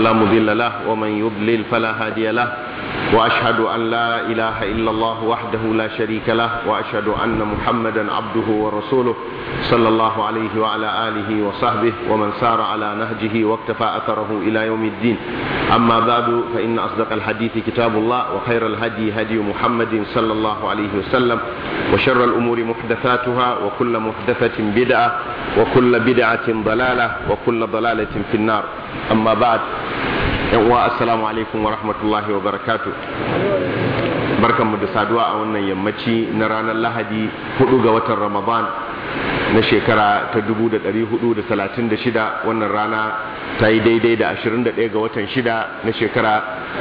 فلا مضل له ومن يضلل فلا هادي له وأشهد أن لا إله إلا الله وحده لا شريك له وأشهد أن محمدا عبده ورسوله صلى الله عليه وعلى آله وصحبه ومن سار على نهجه واقتفى أثره إلى يوم الدين أما بعد فإن أصدق الحديث كتاب الله وخير الهدي هدي محمد صلى الله عليه وسلم وشر الأمور محدثاتها وكل محدثة بدعة وكل بدعة ضلالة وكل ضلالة في النار أما بعد assalamu alaikum wa rahmatullahi wa barakatu barkanmu da saduwa a wannan yammaci na ranar lahadi 4 ga watan ramadan na shekara ta 1436 wannan rana ta yi daidai da 21 ga watan 6 na shekara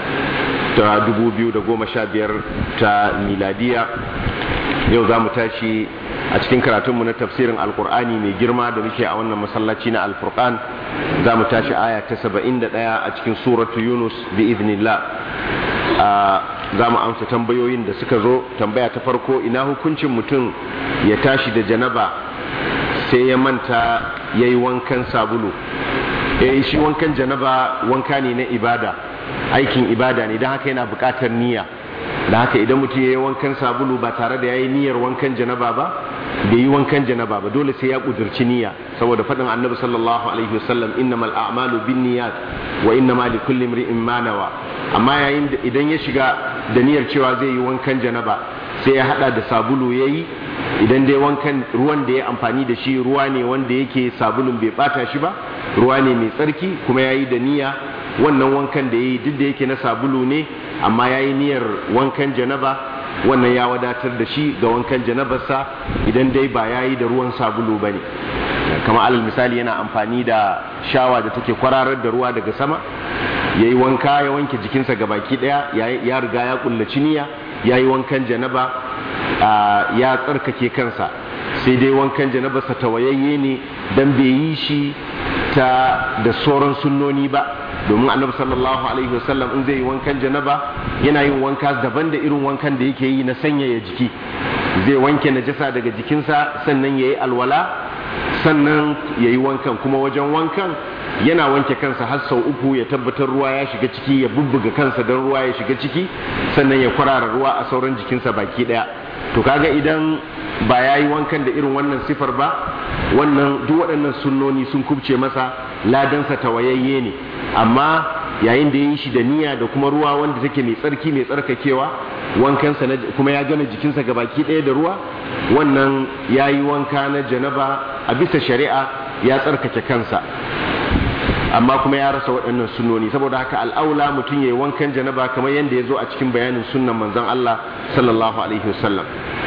ta 2015 ta miladiya yau za mu tashi a cikin karatunmu na tafsirin alkur'ani mai girma da muke a wannan masallaci na alfurqan za mu tashi aya ta 71 a cikin suratu yunus bi iznillah za mu amsa tambayoyin da suka zo tambaya ta farko ina hukuncin mutum ya tashi da janaba sai ya manta ya yi wankan sabulu eh shi wankan janaba wanka ne na ibada aikin ibada ne don haka yana buƙatar niyya da haka idan mutum ya yi wankan sabulu ba tare da ya yi niyyar wankan janaba ba da yi wankan janaba ba dole sai ya kudurci niyya saboda faɗin annabi sallallahu alaihi wasallam innamal a'malu binniyat wa innama likulli imri'in ma nawa amma yayin da idan ya shiga da niyyar cewa zai yi wankan janaba sai ya hada da sabulu yayi idan dai wankan ruwan da ya amfani da shi ruwa ne wanda yake sabulun bai bata shi ba ruwa ne mai tsarki kuma yayi da niyya wannan wankan da yayi duk da yake na sabulu ne amma yayi niyyar wankan janaba wannan ya wadatar da shi ga wankan janabarsa idan dai ba ya yi da ruwan sabulu ba ne kama alal misali yana amfani da shawa da take kwararar da ruwa daga sama ya yi wanka ya wanke jikinsa ga baki daya ya riga ya kullaci niyya ya yi wankan janaba ya tsarkake kansa sai dai wankan janabarsa tawayayye ne don bai yi shi ta da sauran sunnoni ba domin annabi sallallahu alaihi wasallam in zai yi wankan janaba yana yin wanka daban da irin wankan da yake yi na sanyaya jiki zai wanke najasa daga jikinsa sannan ya yi alwala sannan ya yi wankan kuma wajen wankan yana wanke kansa har sau uku ya tabbatar ruwa ya shiga ciki ya bubbuga kansa don ruwa ya shiga ciki sannan ya kwarara ruwa a sauran jikinsa baki daya to kaga idan ba ya yi wankan da irin wannan sifar ba wannan duk waɗannan sunnoni sun kubce masa ladansa tawayayye ne amma yayin da ya yi shi da niyya da kuma ruwa wanda take mai tsarki mai tsarkakewa wankansa na kuma ya gana jikinsa ga baki ɗaya da ruwa wannan ya yi wanka na janaba a bisa shari'a ya tsarkake kansa amma kuma ya rasa waɗannan sunnoni saboda haka al'aula mutum ya yi wankan janaba kamar yadda ya zo a cikin bayanin sunnan manzon Allah sallallahu alaihi wasallam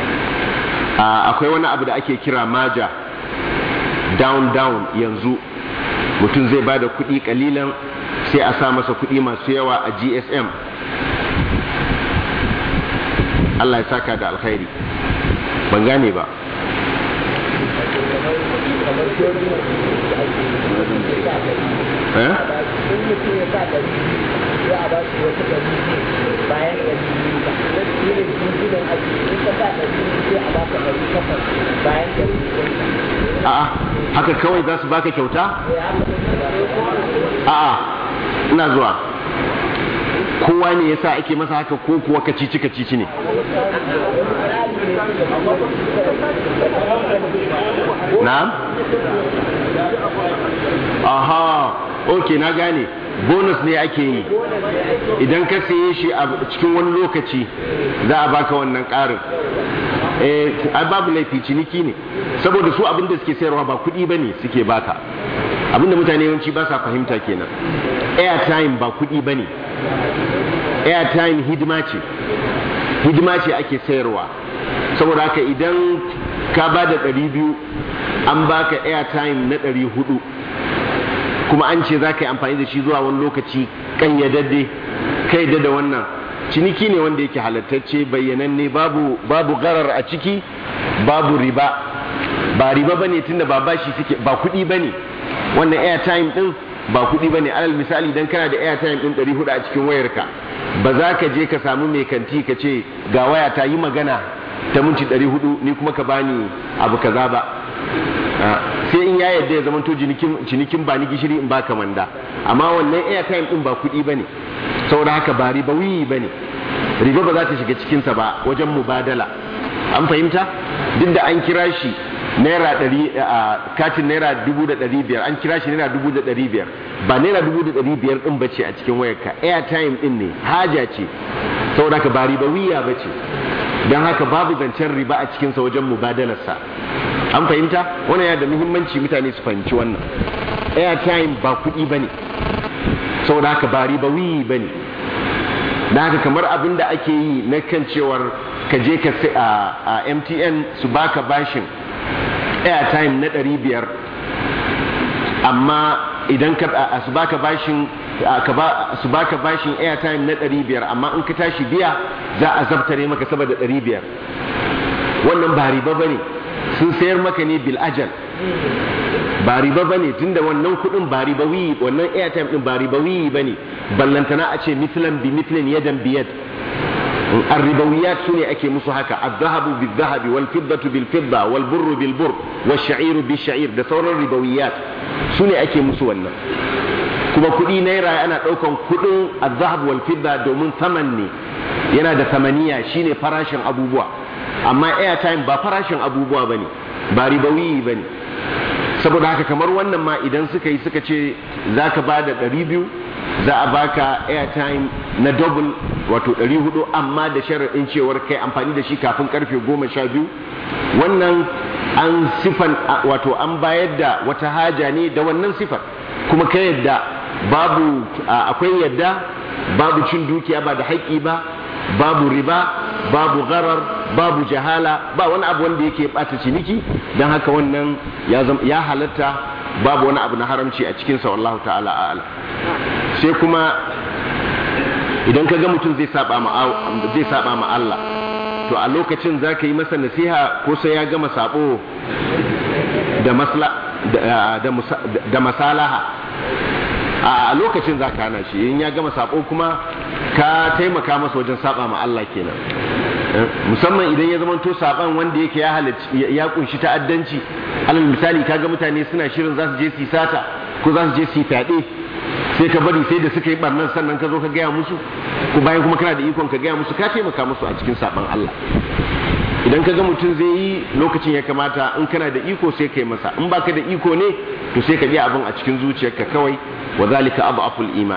akwai wani abu da ake kira maja down down yanzu mutum zai ba da kuɗi kalilan sai a sa masa kuɗi masu yawa a gsm Allah ya saka da alkhairi ban gane ba eh? a'a haka kawai za su baka kyauta a'a ina zuwa kowa ne yasa ake masa haka ko kuwa kacici kacici ne na'am aha ok na gane bonus ne ake yi idan ka saye shi a cikin wani lokaci za a baka wannan ƙarin eh babu laifi ciniki ne saboda su abin da suke sayarwa ba kuɗi ba ne suke baka abin da mutane yawanci ba sa fahimta kenan airtime ba kuɗi ba ne airtime hidima ce hidima ce ake sayarwa saboda haka idan ka ba da ɗari biyu an baka airtime na ɗari hudu kuma an ce za ka yi amfani da shi zuwa wani lokaci ƙayyadadde kai da wannan ciniki ne wanda yake halattacce bayyananne babu babu garar a ciki babu riba ba riba bane tunda ba bashi suke ba kuɗi bane wannan airtime din ba kuɗi bane alal misali idan kana da airtime din 400 a cikin wayarka ba za ka je ka samu mai kanti ka ce ga waya ta yi magana ta minti 400 ni kuma ka bani abu kaza ba sai in ya yadda ya zama to cinikin ba ni gishiri in baka manda amma wannan airtime din ba kuɗi bane saboda haka ba ribawi bane riba ba za ta shiga cikinsa ba wajen mubadala an fahimta duk da an kira shi naira ɗari a katin naira dubu da ɗari biyar an kira shi naira dubu da ɗari biyar ba naira dubu da ɗari biyar ɗin bace a cikin wayarka airtime ɗin ne haja ce saboda haka ba ribawiya bace don haka babu zancen riba a cikinsa wajen mubadalarsa an fahimta wannan yana da muhimmanci mutane su fahimci wannan airtime ba kuɗi ba ne saboda haka ba ribawi ba ne da haka kamar abin da ake yi na kan cewar ka je ka a mtn su baka bashin airtime na ɗari biyar amma idan ka su baka bashin su baka bashin airtime na ɗari biyar amma in ka tashi biya za a zabtare maka saboda ɗari biyar wannan ba riba ba ne sun sayar maka ne bil ajal ba riba ba ne tunda wannan kuɗin ba riba wiyi wannan airtime ɗin ba riba wiyi ba ne ballantana a ce mitlan bi mitlin yadan biyad الربويات سنة أكي مسوحكا الذهب بالذهب والفضة بالفضة والبر بالبر والشعير بالشعير ده صور الربويات سنة أكي مسوحنا kuma kuɗi naira ana ɗaukan kuɗin azhab wal fidda domin saman ne yana da samaniya shine farashin abubuwa amma airtime ba farashin abubuwa bane ba ribawi bane saboda haka kamar wannan ma idan suka yi suka ce zaka ba da ɗari biyu za a baka airtime na double wato 400 amma da sharaɗin cewar kai amfani da shi kafin karfe 12 wannan an sifan wato an bayar da wata haja ne da wannan sifar kuma ka yadda babu akwai yadda babu cin dukiya ba da haƙƙi ba babu riba babu gharar babu jahala ba wani abu wanda yake bata ciniki don haka wannan ya halatta babu wani abu na haramci a cikinsa wallahu ta'ala a'ala sai kuma idan ka ga mutum zai saba ma zai saba ma Allah to a lokacin za ka yi masa nasiha ko sai ya gama sabo da masla da masalaha a lokacin za ka hana shi in ya gama sabo kuma ka taimaka masa wajen saba ma Allah kenan musamman idan ya zama to saban wanda yake ya halarci ya kunshi ta'addanci alal misali kaga mutane suna shirin za su je su sata ko za su je su fyaɗe sai ka bari sai da suka yi barnan sannan ka zo ka gaya musu ko bayan kuma kana da ikon ka gaya musu ka taimaka musu a cikin saban Allah idan ka ga mutum zai yi lokacin ya kamata in kana da iko sai ka yi masa in baka da iko ne to sai ka ji abin a cikin zuciyarka kawai wa zalika aful iman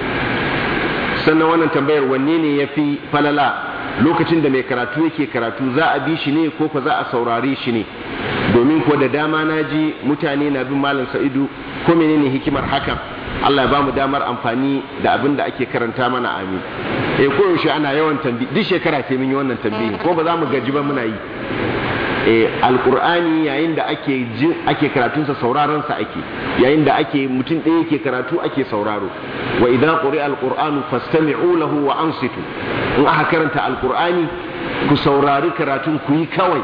sannan wannan tambayar wanne ne yafi falala lokacin da mai karatu yake karatu za a bi shi ne ko ko za a saurare shi ne domin ko da dama na ji mutane na bin malam sa'idu ko menene hikimar hakan Allah ya bamu damar amfani da abin da ake karanta mana amin eh koyaushe ana yawan tambi duk shekara sai mun yi wannan tambayi ko ba za mu gaji ba muna yi eh alqur'ani yayin da ake ji ake karatun sa sauraron sa ake yayin da ake mutum ɗaya yake karatu ake sauraro wa idan quri'a alqur'anu fastami'u lahu wa ansitu in aka karanta alqur'ani ku saurari karatun ku yi kawai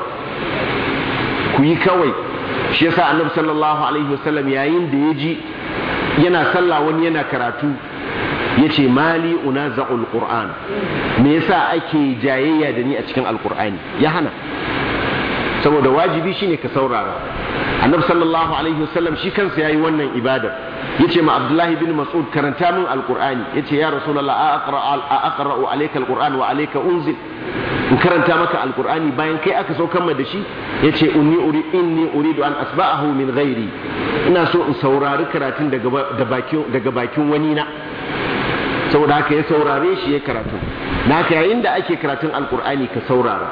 ku yi kawai shi yasa annabi sallallahu alaihi wasallam yayin da ya ji yana sallah wani yana karatu ya ce mali unaza'ul qur'an me yasa ake jayayya da ni a cikin alqur'ani ya hana saboda wajibi shine ka saurara annabi sallallahu alaihi wasallam shi kansa yayi wannan ibada yace ma abdullahi bin mas'ud karanta min alqur'ani yace ya rasulullah a aqra a aqra'u alayka alqur'an wa alayka unzil in karanta maka alqur'ani bayan kai aka saukar da shi yace inni uri inni uridu an asba'ahu min ghairi ina so in saurari karatun daga bakin daga bakin wani na saboda haka ya saurare shi ya karatu na haka yayin da ake karatun alqur'ani ka saurara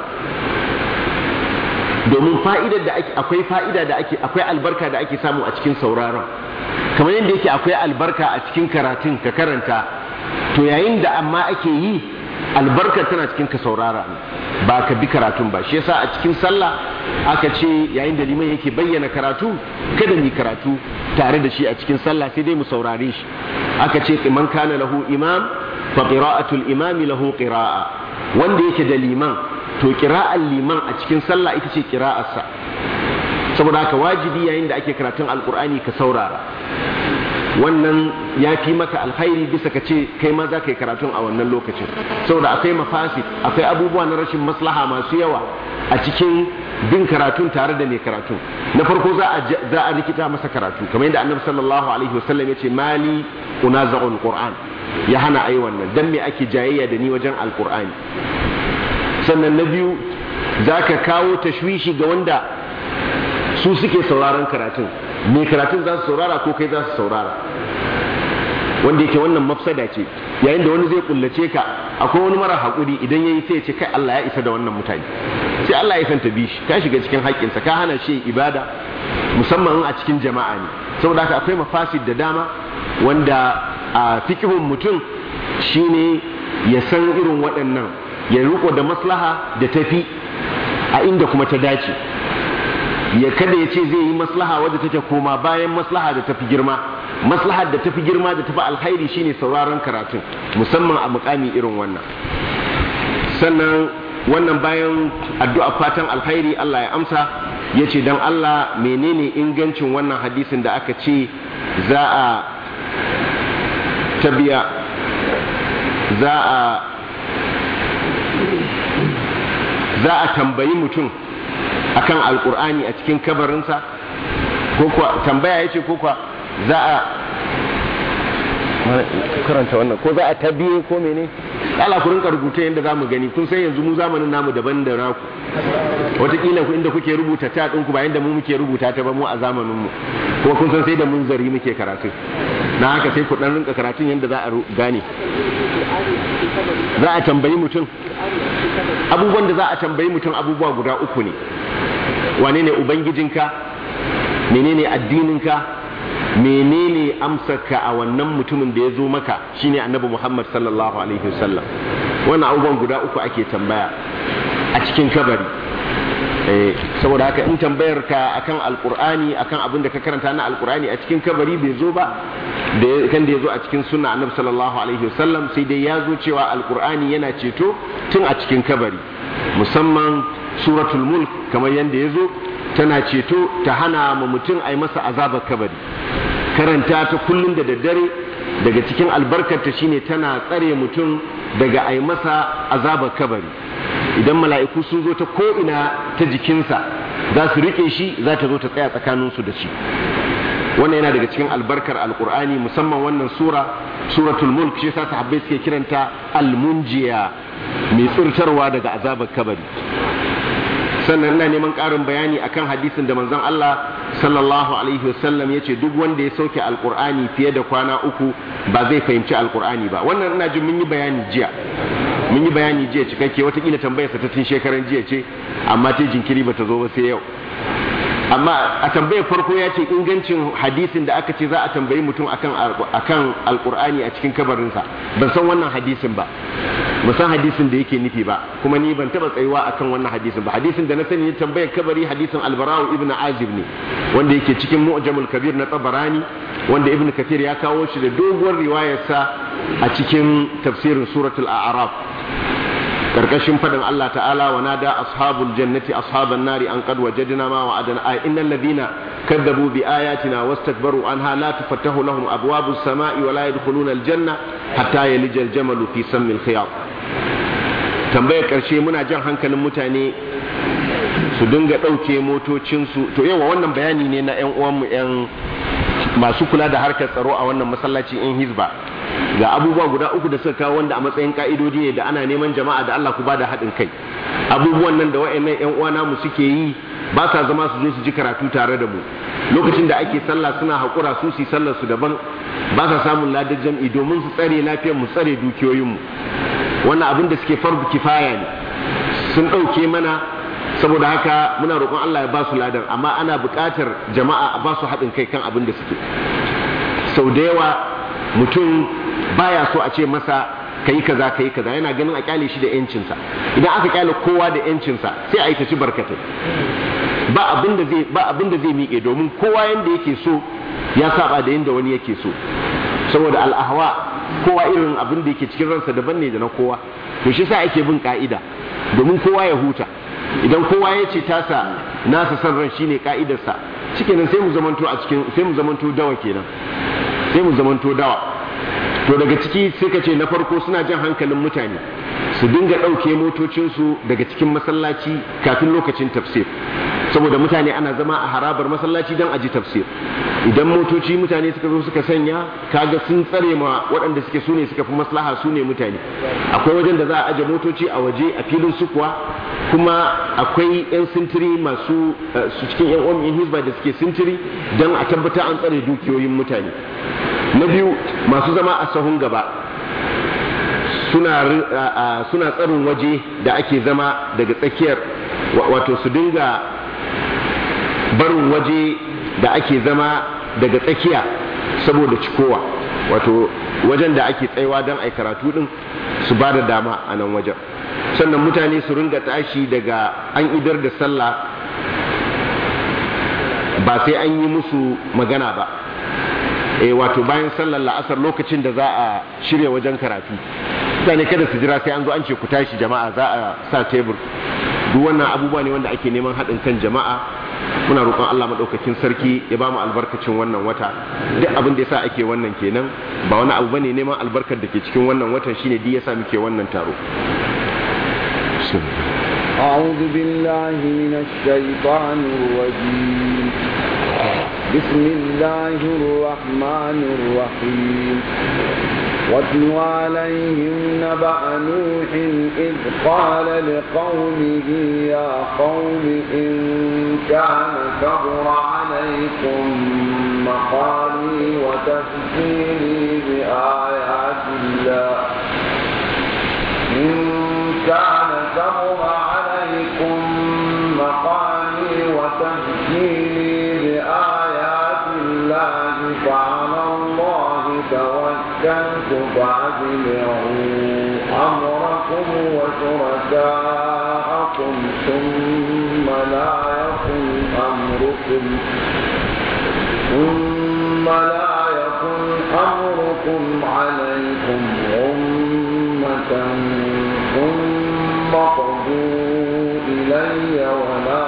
domin fa'idar da ake akwai fa'ida da ake akwai albarka da ake samu a cikin sauraron kamar yadda yake akwai albarka a cikin karatun ka karanta to yayin da amma ake yi albarkar tana cikin ka saurara ba ka bi karatun ba shi yasa a cikin sallah aka ce yayin da liman yake bayyana karatu kada mu karatu tare da shi a cikin sallah sai dai mu saurare shi aka ce man kana lahu imam fa qira'atul imami lahu qira'a wanda yake da liman to kira'ar liman a cikin sallah ita ce kira'arsa saboda haka wajibi yayin da ake karatun alkur'ani ka saurara wannan ya fi maka alkhairi bisa ka ce kai ma za ka yi karatun a wannan lokacin saboda akwai mafasid akwai abubuwa na rashin maslaha masu yawa a cikin bin karatun tare da mai karatun na farko za a za a rikita masa karatu kamar yadda annabi sallallahu alaihi wasallam ya ce mali unaza'ul qur'an ya hana ai wannan dan me ake jayayya da ni wajen alqur'ani sannan na biyu zaka kawo tashwishi ga wanda su suke sauraron karatun mai karatun za su saurara ko kai za su saurara wanda yake wannan mafsada ce yayin da wani zai kullace ka akwai wani mara haƙuri idan ya yi sai ya ce kai Allah ya isa da wannan mutane sai Allah ya santa bi shi ka shiga cikin haƙƙinsa ka hana shi ibada musamman a cikin jama'a ne saboda haka akwai mafasid da dama wanda a fikihun mutum shine ya san irin waɗannan ya riko da maslaha da tafi a inda kuma ta dace ya kada ya ce zai yi maslaha wadda take koma bayan maslaha da tafi girma maslahar da tafi girma da tafi alkhairi shine sauraron karatun musamman a mukami irin wannan sannan wannan bayan addu'a fatan alkhairi Allah ya amsa ya ce don Allah menene ingancin wannan hadisin da aka ce za a tabiya za a za a tambayi mutum akan alkur'ani a cikin kabarinsa ko kuwa tambaya ya ce ko kuwa za a karanta wannan ko za a tabiye ko mene ala ku rinka rubuta yadda za mu gani kun san yanzu mu zamanin namu daban da naku wataƙila ku inda kuke rubuta ta ɗinku ba yadda mu muke rubuta ta ba mu a zamaninmu kuma kun san sai da mun zari muke karatu na haka sai ku ɗan rinka karatun yadda za a gane za a tambayi mutum abubuwan da za a tambayi mutum abubuwa guda uku ne wane ne ubangijinka menene addininka menene amsarka a wannan mutumin da ya zo maka shine annabi Muhammad sallallahu alaihi wasallam wannan abubuwan guda uku ake tambaya a cikin kabari saboda haka in tambayar ka akan alkur'ani akan abin da ka karanta na alkur'ani a cikin kabari bai zo ba da kan da ya zo a cikin sunna annabi sallallahu alaihi wasallam sai dai ya zo cewa alkur'ani yana ceto tun a cikin kabari musamman suratul mulk kamar yadda ya zo tana ceto ta hana ma mutum a yi masa azabar kabari karanta ta kullum da daddare daga cikin albarkarta shine tana tsare mutum daga a yi masa azabar kabari idan mala'iku sun zo ta ko'ina ta jikinsa za su rike shi za ta zo ta tsaya tsakaninsu da shi wannan yana daga cikin albarkar alkur'ani musamman wannan sura suratul mulk shi yasa sahabbai suke kiranta almunjiya mai tsirtarwa daga azabar kabari sannan ina neman ƙarin bayani akan hadisin da manzon Allah sallallahu alaihi wasallam ya ce duk wanda ya sauke alkur'ani fiye da kwana uku ba zai fahimci alkur'ani ba wannan ina jin mun yi bayani jiya mun yi bayani jiya cikakke watakila tambayarsa ta tun shekaran jiya ce amma ta jinkiri ba ta zo ba sai yau amma a tambayar farko ya ce ingancin hadisin da aka ce za a tambayi mutum akan akan alkur'ani a cikin kabarinsa ban san wannan hadisin ba ban san hadisin da yake nufi ba kuma ni ban taba tsayuwa akan wannan hadisin ba hadisin da na sani ne tambayar kabari hadisin albara'u ibnu azib ne wanda yake cikin mu'jamul kabir na tabarani wanda ibnu kathir ya kawo shi da doguwar riwayarsa a cikin tafsirin suratul a'raf karkashin fadin Allah ta'ala wa nada ashabul jannati ashaban nari an qad wajadna ma wa'adana ay innal ladina kadzabu bi ayatina wastakbaru anha la tufattahu lahum abwabus samai wa la yadkhuluna aljanna hatta yalija aljamalu fi sammil khiyat tambayar karshe muna jan hankalin mutane su dinga ɗauke motocinsu to yawa wannan bayani ne na 'yan uwanmu 'yan masu kula da harkar tsaro a wannan masallaci in hizba ga abubuwa guda uku da suka kawo wanda a matsayin ka'idodi ne da ana neman jama'a da Allah ku bada haɗin kai abubuwan nan da wa'annan ƴan uwana mu suke yi ba sa zama su zo su ji karatu tare da mu lokacin da ake sallah suna haƙura su su sallar su daban ba sa samun ladar jam'i domin su tsare lafiyar mu tsare dukiyoyin mu wannan abin da suke farbu kifaya ne sun ɗauke mana saboda haka muna roƙon Allah ya ba su ladan amma ana buƙatar jama'a a ba su haɗin kai kan abin da suke sau da yawa mutum baya so a ce masa ka yi kaza ka yi kaza yana ganin a kyale shi da yancinsa idan aka kyale kowa da yancinsa sai a yi ta ci barkatai ba abin da zai ba abin da zai miƙe domin kowa yanda yake so ya saba da yanda wani yake so saboda al'ahwa kowa irin abin da yake cikin ransa daban ne da na kowa to shi sa ake bin ka'ida domin kowa ya huta idan kowa ya ce tasa nasa san ran shine ka'idarsa shikenan sai mu zamanto a cikin sai mu zamanto dawa kenan sai mu zamanto dawa to daga ciki sai ka ce na farko suna jan hankalin mutane su dinga ɗauke motocinsu daga cikin masallaci kafin lokacin tafsir saboda mutane ana zama a harabar masallaci don aji tafsir idan motoci mutane suka zo suka sanya kaga sun tsare ma waɗanda suke sune suka fi maslaha su ne mutane akwai wajen da za a aje motoci a waje a filin sukuwa kuma akwai 'yan sintiri masu su cikin 'yan uwan hizba da suke sintiri don a tabbatar an tsare dukiyoyin mutane na biyu masu zama a sahun gaba suna suna tsarin waje da ake zama daga tsakiyar wato su dinga barin waje da ake zama daga tsakiya saboda cikowa wato wajen da ake tsaiwa don ai karatu din su ba da dama a nan wajen sannan mutane su ringa tashi daga an idar da sallah ba sai an yi musu magana ba e wato bayan sallar la'asar lokacin da za a shirya wajen karatu mutane kada su jira sai an zo an ce ku tashi jama'a za a sa tebur duk wannan abubuwa ne wanda ake neman haɗin kan jama'a muna roƙon Allah maɗaukakin sarki ya ba mu albarkacin wannan wata duk abin da yasa ake wannan kenan ba wani abu bane neman albarkar da ke cikin wannan watan shine duk yasa muke wannan taro أعوذ بالله من الشيطان الرجيم بسم الله الرحمن الرحيم واتل عليهم نبأ نوح إذ قال لقومه يا قوم إن كان كبر عليكم مقامي وتذكيري بآيات الله إن كان كبر عليكم مقامي وتذكيري بآيات الله فعلى الله توكلت فأجمعوا أمركم وشركاءكم ثم لا يكن أمركم ثم لا يكن أمركم عليكم غمة ثم قضوا إلي ولا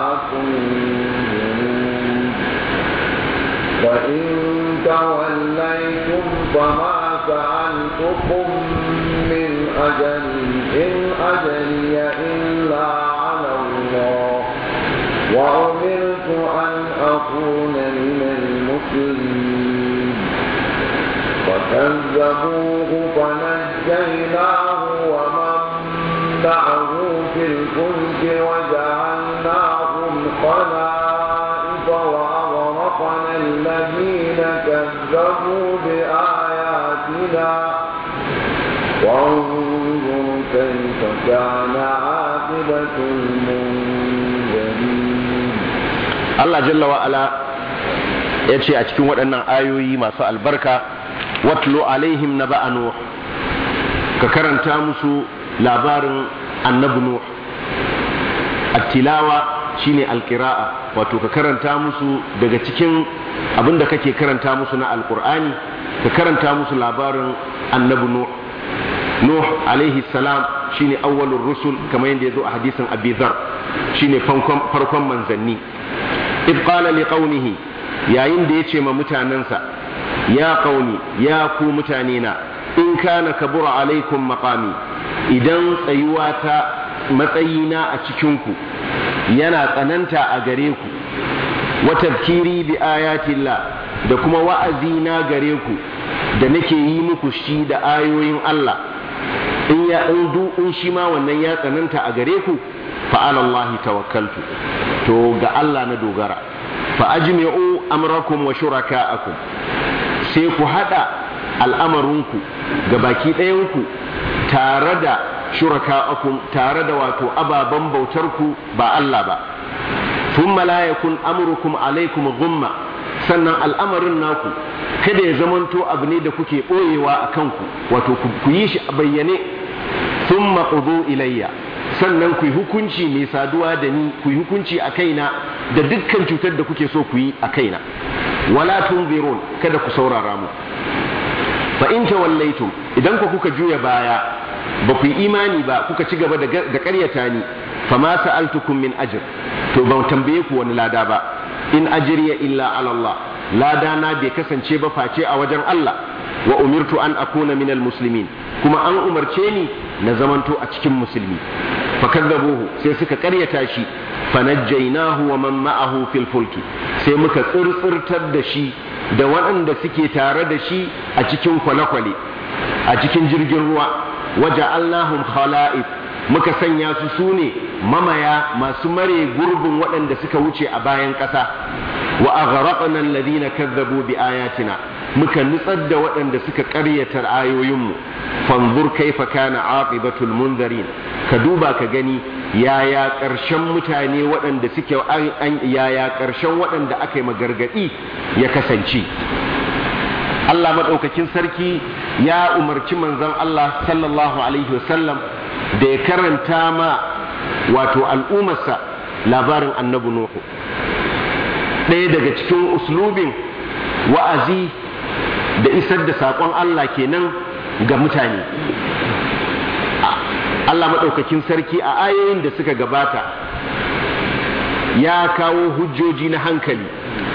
تنظرون فإن توليتم فما سألتكم من أجل إن أجلي إلا على الله وأمرت أن أكون من المسلمين فكذبوه فنجيناه ومن معه في الفلك وجعلناهم خلائف وأغرقنا الذين كذبوا بآياتنا وانظر كيف كان عاقبة المنذرين Allah jalla wa ala ya ce a cikin waɗannan ayoyi masu albarka watlu alaihim na nuh ka karanta musu labarin annabi nuh attilawa shine alqira'a wato ka karanta musu daga cikin abinda kake karanta musu na alqur'ani ka karanta musu labarin annabi nuh nuh alaihi salam shine awwalur rusul kamar yadda yazo a hadisin abi dhar shine farkon manzanni id qala liqaumihi yayin da yace ma mutanansa ya qaumi ya ku mutane na in kana kabura alaikum maqami idan tsayuwa ta matsayina a cikinku yana tsananta a gare ku wa tafkiri bi ayatillah da kuma wa'azi na gare ku da nake yi muku shi da ayoyin Allah in ya in du in shi ma wannan ya tsananta a gare ku fa ala Allah tawakkaltu to ga Allah na dogara fa ajmi'u amrakum wa shuraka'akum sai ku hada al'amarinku ga baki ɗayanku tare da shuraka'akum tare da wato ababen bautarku ba Allah ba thumma la yakun amrukum alaikum ghumma sannan al'amarin naku kada ya zamanto abu ne da kuke ɓoyewa a kanku wato ku yi shi a bayyane thumma qudu ilayya sannan ku yi hukunci mai saduwa da ni ku yi hukunci a kaina da dukkan cutar da kuke so ku yi a kaina wala tunzirun kada ku saurara mu fa in tawallaitum idan ku kuka juya baya ba ku yi imani ba kuka ci gaba da ƙaryata ni fa ma sa'altukum min ajr to ban tambaye ku wani lada ba in ajriya illa ala Allah lada na bai kasance ba face a wajen Allah wa umirtu an akuna minal muslimin kuma an umarce ni na zamanto a cikin musulmi fakazzabuhu sai suka karyata shi fanajjaynahu wa man ma'ahu fil fulki sai muka tsirtsirtar da shi da waɗanda suke tare da shi a cikin kwale-kwale a cikin jirgin ruwa waja'alnahum khala'if muka sanya su su ne mamaya masu mare gurbin waɗanda suka wuce a bayan ƙasa wa aghraqna alladhina kazzabu bi ayatina muka nutsar da waɗanda suka ƙaryata ayoyinmu fanzur kaifa kana aqibatul munzarin ka duba ka gani yaya ƙarshen mutane waɗanda suke yaya ƙarshen waɗanda aka yi magargaɗi ya kasance Allah maɗaukakin sarki ya umarci manzon Allah sallallahu alaihi wasallam da ya karanta ma wato al'ummarsa labarin annabi Nuhu ɗaya daga cikin uslubin wa'azi da isar da saƙon Allah kenan ga mutane Allah maɗaukakin sarki a ayoyin da suka gabata ya kawo hujjoji na hankali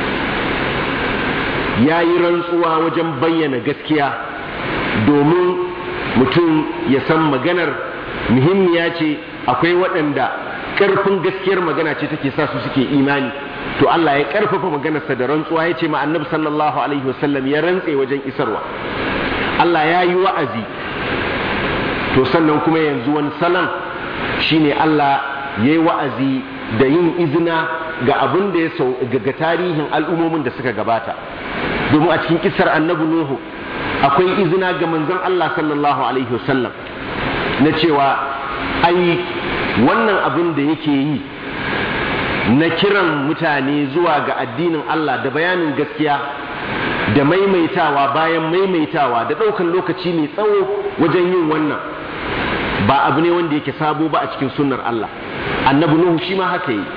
ya yi rantsuwa wajen bayyana gaskiya domin mutum ya san maganar muhimmiya ce akwai waɗanda ƙarfin gaskiyar magana ce take sa su suke imani to Allah ya ƙarfafa maganarsa da rantsuwa ya ce ma annabi sallallahu alaihi wasallam ya rantse wajen isarwa Allah ya yi wa'azi to sannan kuma yanzu wani salon shine Allah ya yi wa'azi da yin izina ga abin da ya sau ga tarihin al'ummomin da suka gabata domin a cikin kisar annabi Nuhu akwai izina ga manzon Allah sallallahu alaihi wasallam na cewa ai wannan abin da yake yi na kiran mutane zuwa ga addinin Allah da bayanin gaskiya da maimaitawa bayan maimaitawa da ɗaukan lokaci mai tsawo wajen yin wannan ba abu ne wanda yake sabo ba a cikin sunnar Allah annabi Nuhu shi ma haka yi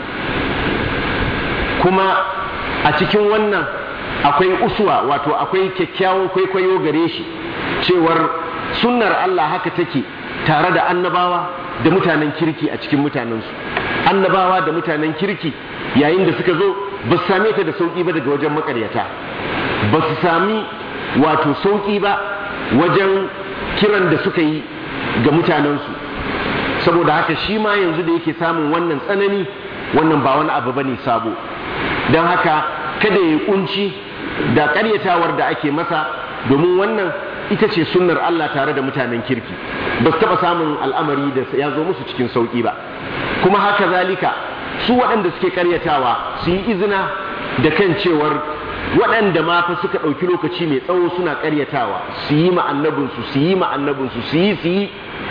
kuma a cikin wannan akwai uswa wato akwai kyakkyawan kwaikwayo gare shi cewar sunnar Allah haka take tare da annabawa da mutanen kirki a cikin mutanensu annabawa da mutanen kirki yayin da suka zo ba su same ta da sauƙi ba daga wajen makaryata ba su sami wato sauƙi ba wajen kiran da suka yi ga mutanensu saboda haka shi ma yanzu da yake samun wannan tsanani wannan ba wani abu bane sabo don haka kada ya kunci da karyatawar da ake masa domin wannan ita ce sunnar Allah tare da mutanen kirki ba su taɓa samun al'amari da ya zo musu cikin sauƙi ba kuma haka zalika su waɗanda suke karyatawa su yi izina da kan cewar waɗanda ma fa suka ɗauki lokaci mai tsawo suna karyatawa su yi ma'annabinsu su yi ma'annabinsu su yi su yi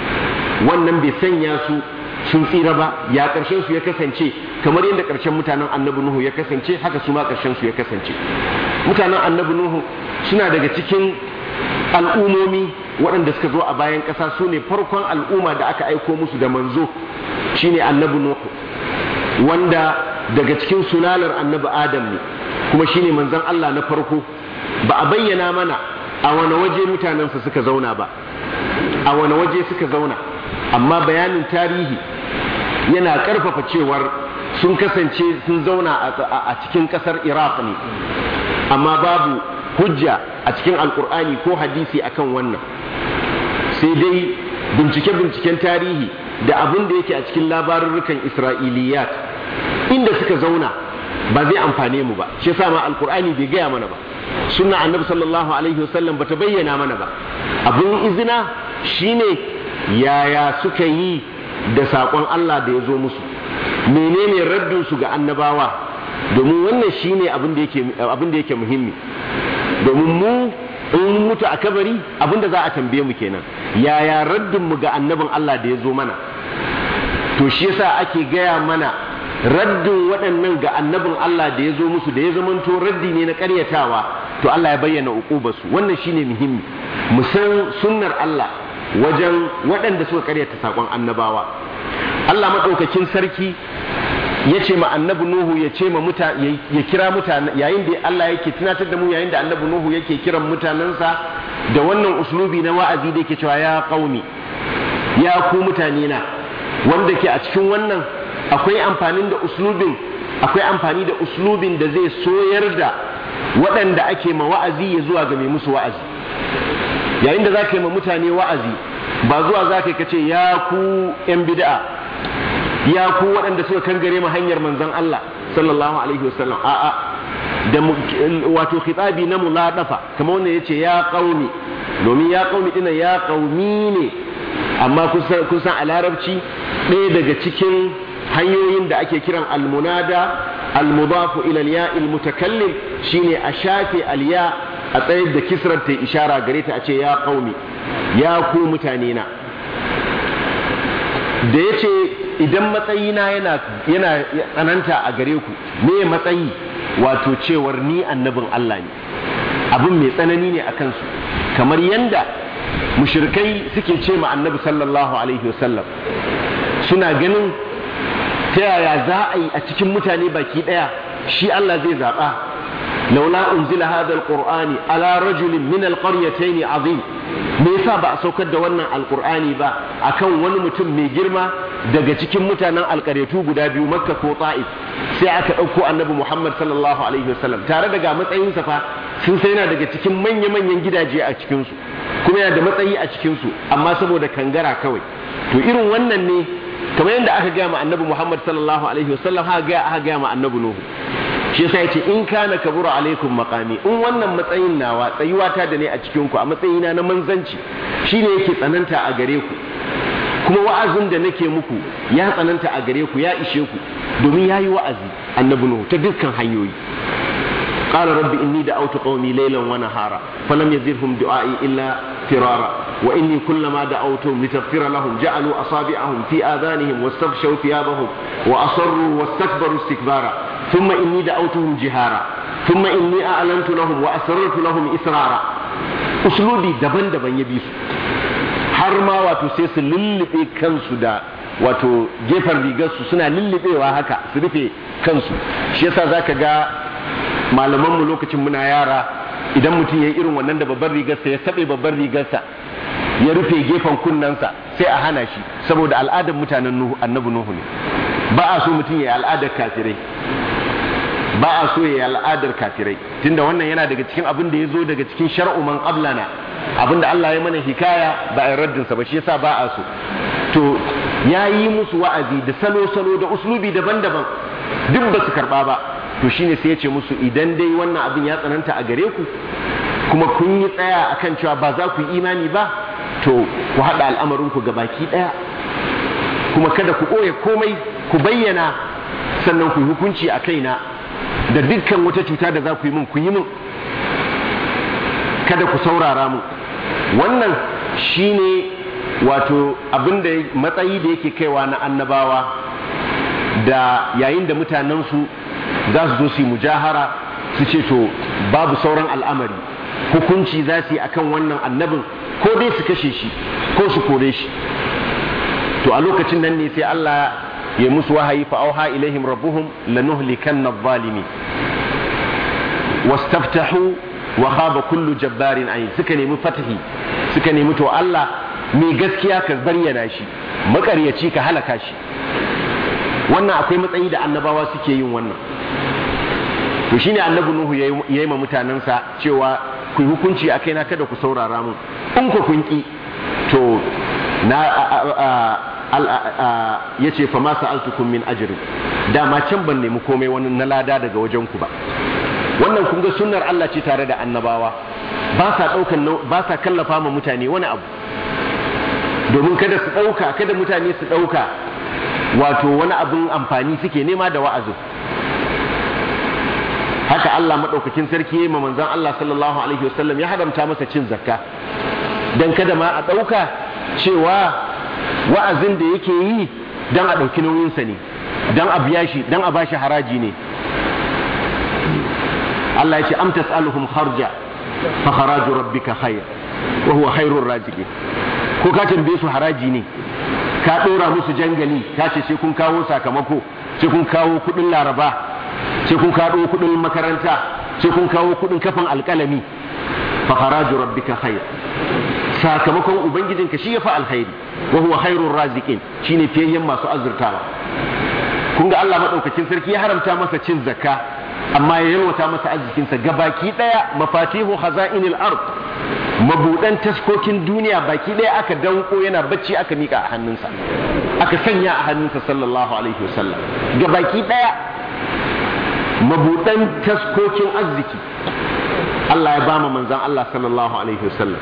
wannan bai sanya su sun tsira ba ya ƙarshen su ya kasance kamar yadda ƙarshen mutanen annabi nuhu ya kasance haka su ma ƙarshen su ya kasance mutanen annabi nuhu suna daga cikin al'umomi waɗanda suka zo a bayan ƙasa su ne farkon al'umma da aka aiko musu da manzo shine annabi nuhu wanda daga cikin sulalar annabi adam ne kuma shine manzon Allah na farko ba a bayyana mana a wani waje mutanensa suka zauna ba a wani waje suka zauna amma bayanin tarihi yana ƙarfafa cewar sun kasance sun zauna a cikin ƙasar iraq ne amma babu hujja a cikin alkur'ani ko hadisi akan wannan sai dai bincike-binciken tarihi da abin da yake a cikin labarurrukan isra'iliyat inda suka zauna ba zai amfane mu ba shi yasa ma alkur'ani bai gaya mana ba sunna annabi sallallahu alaihi wasallam bata bayyana mana ba abin izina shine yaya suka yi da saƙon Allah da ya zo musu menene raddin su ga annabawa domin wannan shine abin da yake abin da yake muhimmi domin mu in mutu a kabari abin da za a tambaye mu kenan yaya raddin mu ga annabin Allah da ya zo mana to shi yasa ake gaya mana raddin waɗannan ga annabin Allah da ya zo musu da ya zamanto raddi ne na ƙaryatawa to Allah ya bayyana uqubarsu wannan shine muhimmi mu san sunnar Allah wajen waɗanda suka ƙaryata saƙon annabawa Allah maɗaukakin sarki ya ce ma annabi Nuhu ya ce ma muta ya kira mutane yayin da Allah yake tunatar da mu yayin da annabi Nuhu yake kiran mutanensa da wannan uslubi na wa'azi da yake cewa ya qaumi ya ku mutane na wanda ke a cikin wannan akwai amfanin da uslubin akwai amfani da uslubin da zai soyar da waɗanda ake ma wa'azi ya zuwa ga mai musu wa'azi yayin da zaka yi ma mutane wa'azi ba zuwa zaka ka ce ya ku yan bid'a ya ku waɗanda suka kangare ma hanyar manzon Allah sallallahu alaihi wasallam a'a da wato khitabi na muladafa kamar wanda yace ya qaumi domin ya qaumi dinan ya qaumi ne amma kun san a larabci ɗaya daga cikin hanyoyin da ake kiran almunada almudafu ila ya mutakallim shine a shafe alya a tsayar da kisrar ta ishara gare ta a ce ya qaumi ya ku mutane na da yace idan matsayina yana yana tsananta a gare ku me matsayi wato cewar ni annabin Allah ne abin mai tsanani ne a kansu kamar yanda mushrikai suke ce ma annabi sallallahu alaihi wasallam suna ganin ta yaya za a yi a cikin mutane baki daya shi Allah zai zaɓa laula unzila hadha alqur'ani ala rajulin min alqaryatayn azim me yasa ba a saukar da wannan alqur'ani ba akan wani mutum mai girma daga cikin mutanen alƙaryatu guda biyu makka ko ta'if sai aka ɗauko annabi muhammad sallallahu alaihi wasallam tare da ga matsayinsa fa sun sai yana daga cikin manya-manyan gidaje a cikinsu kuma yana da matsayi a cikinsu amma saboda kangara kawai to irin wannan ne kamar yadda aka gaya ma annabi muhammad sallallahu alaihi wasallam aka gaya aka gaya ma annabi nuhu shi yasa yace in kana kabura alaikum maqami in wannan matsayin nawa tsayuwata da ne a cikin ku a matsayina na manzanci shine yake tsananta a gare ku kuma wa'azin da nake muku ya tsananta a gare ku ya ishe ku domin yayi wa'azi annabi nuhu ta dukkan hanyoyi قال رب إني دعوت قومي ليلا ونهارا فلم يزدهم دعائي إلا فرارا وإني كلما دعوتهم لتغفر لهم جعلوا أصابعهم في آذانهم واستغشوا ثيابهم وأصروا واستكبروا استكبارا ثم إني دعوتهم جهارا ثم إني أعلنت لهم وأسررت لهم إسرارا أسلوبي دبن دبن يبيس har ma wato sai su lullube kansu da wato gefen rigarsu suna lullubewa haka su rufe kansu shi yasa zaka ga malamanmu lokacin muna yara idan mutum ya yi irin wannan da babbar rigarsa ya saɓe babbar rigarsa ya rufe gefen kunnensa sai a hana shi saboda al'adar mutanen nuhu annabi nuhu ne ba a so mutum ya yi al'adar kafirai ba a so ya yi al'adar kafirai tunda wannan yana daga cikin abin da ya zo daga cikin shar'u man qablana abin da Allah ya mana hikaya ba a raddin sa ba shi yasa ba a so to ya yi musu wa'azi da salo-salo da uslubi daban-daban duk ba su karba ba to shine sai ya ce musu idan dai wannan abin ya tsananta a gare ku kuma kun yi tsaya akan cewa ba za ku yi imani ba to ku haɗa al'amarinku ga baki ɗaya kuma kada ku ɓoye komai ku bayyana sannan ku yi hukunci a kaina da dukkan wata cuta da za ku yi min ku yi min kada ku saurara mu wannan shine wato abin da matsayi da yake kaiwa na annabawa da yayin da mutanensu za su zo su yi mujahara su ce to babu sauran al'amari hukunci za su yi akan wannan annabin ko dai su kashe shi ko su kore shi to a lokacin nan ne sai Allah ya musu wahayi fa auha ilaihim rabbuhum lanuhlikanna adh-dhalimin wastaftahu wa khaba kullu jabbarin ayin suka nemi fatahi suka nemi to Allah mai gaskiya ka bayyana shi makaryaci ka halaka shi wannan akwai matsayi da annabawa suke yin wannan to shine annabi nuhu ya yi ma mutanensa cewa ku hukunci a kaina kada ku saurara mun in ku kun ki to na ya ce fa ma sa'altukum min ajri dama can ban nemi komai wani na lada daga wajen ku ba wannan kun ga sunnar Allah ce tare da annabawa ba sa daukan ba sa kallafa ma mutane wani abu domin kada su dauka kada mutane su dauka wato wani abin amfani suke nema da wa'azin haka Allah maɗaukakin sarki ya yi ma manzon Allah sallallahu alaihi wasallam ya haramta masa cin zakka dan kada ma a ɗauka cewa wa'azin da yake yi dan a ɗauki nauyinsa ne dan a biya shi dan a bashi haraji ne Allah ya ce am tas'aluhum kharja fa kharaju rabbika khair wa huwa khairur raziqin ko ka tambaye su haraji ne ka ɗora musu jangali ka ce sai kun kawo sakamako sai kun kawo kuɗin laraba sai kun kawo kuɗin makaranta sai kun kawo kuɗin kafin alƙalami fa haraju rabbika khair sakamakon ubangijinka shi ya fa alkhairi wa huwa khairur raziqin shine fiyayyen masu azurtawa kun ga Allah madaukakin sarki ya haramta masa cin zakka amma ya yalwata masa arzikinsa gabaki daya mafatihu khaza'inil ard mabudan taskokin duniya baki ɗaya aka danko yana bacci aka mika a hannunsa aka sanya a hannunsa sallallahu alaihi wasallam ga baki ɗaya mabudan taskokin arziki Allah ya bama manzan Allah sallallahu alaihi wasallam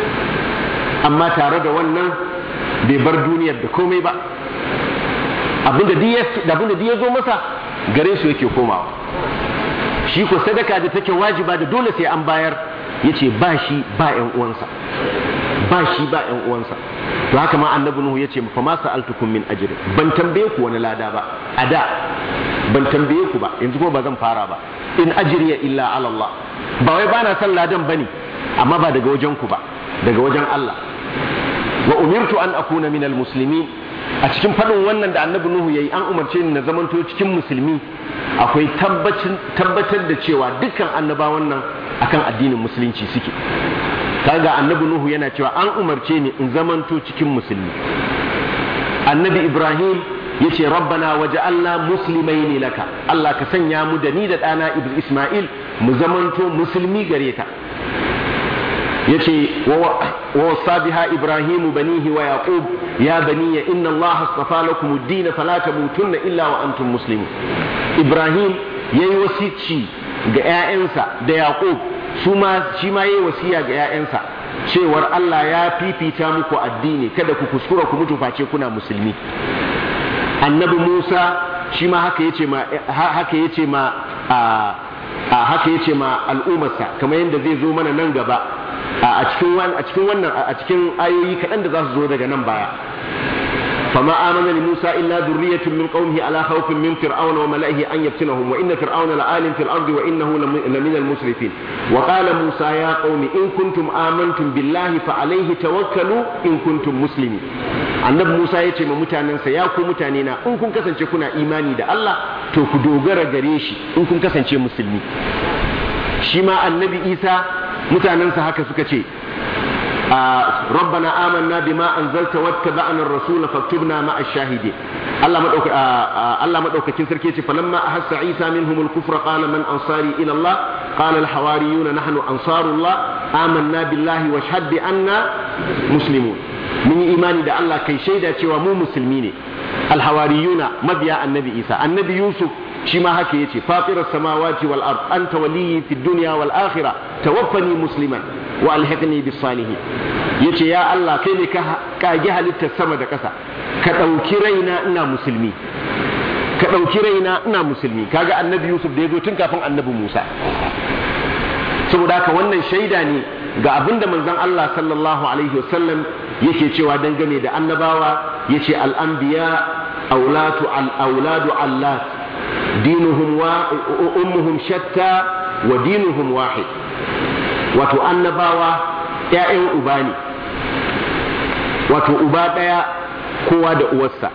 amma tare da wannan bai bar duniyar da komai ba abinda duk ya zo masa gare su yake komawa shi ko sadaka da take wajiba da dole sai an bayar yace ba shi ba ƴan uwansa ba shi ba ƴan uwansa to haka ma annabi nuhu yace fa ma sa'altukum min ajri ban tambaye ku wani lada ba a da ban tambaye ku ba yanzu kuma ba zan fara ba in ajriya illa ala Allah ba wai bana son ladan bane amma ba daga wajen ku ba daga wajen Allah wa umirtu an akuna minal muslimin a cikin faɗin wannan da annabi nuhu yayi an umarce ni na zamanto cikin musulmi akwai tabbatar da cewa dukkan annabawan nan akan addinin musulunci suke kaga annabi nuhu yana cewa an umarce ni in zamanto cikin musulmi annabi ibrahim yace rabbana waja'alna muslimaini laka Allah ka sanya mu da ni da ɗana isma'il mu zamanto musulmi gare ka yace wa wasa biha ibrahim banihi wa yaqub ya bani inna allaha astafa lakum ad-din fala tamutunna illa wa antum muslimun ibrahim yayi wasici ga ƴaƴansa da yaqub su ma shi ma yayi wasiya ga ƴaƴansa cewar Allah ya fifita muku addini kada ku kuskura ku mutu face kuna musulmi annabi Musa shi ma haka yace ma haka yace ma a haka yace ma al'ummarsa kamar yadda zai zo mana nan gaba a cikin a cikin wannan a cikin ayoyi kaɗan da za su zo daga nan baya فما آمن لموسى إلا ذرية من قومه على خوف من فرعون وملئه أن يفتنهم وإن فرعون لآل في الأرض وإنه لمن المسرفين وقال موسى يا قوم إن كنتم آمنتم بالله فعليه توكلوا إن كنتم مسلمين annabi Musa ya ce ma mutanensa ya ku mutanena in kun kasance kuna imani da Allah to ku dogara gare shi in kun kasance musulmi shi ma annabi Isa mutanensa haka suka ce ربنا آمنا بما أنزلت واتبعنا الرسول فاكتبنا مع الشاهدين الله مدوك الله مدوك كنسر كيتي فلما أحس عيسى منهم الكفر قال من أنصاري إلى الله قال الحواريون نحن أنصار الله آمنا بالله واشهد بأننا مسلمون من إيماني دا الله كي شيدا cewa mu musulmi ne alhawariyuna mabiya annabi isa annabi yusuf shi ma haka yace fatirar samawati wal ard anta waliyyi fid dunya wal akhirah tawaffani musliman wa alhiqni bis salihin yace ya Allah kai ne ka kage halittar sama da ƙasa ka ɗauki raina ina musulmi ka ɗauki raina ina musulmi kaga annabi Yusuf da ya zo tun kafin annabi Musa saboda haka wannan shaida ne ga abin da manzon Allah sallallahu alaihi wasallam yake cewa dangane da annabawa yace al-anbiya aulatu al-auladu allat dinuhum wa ummuhum shatta wa dinuhum wahid wato annabawa ‘ya'yan uba ne wato uba ɗaya kowa da uwarsa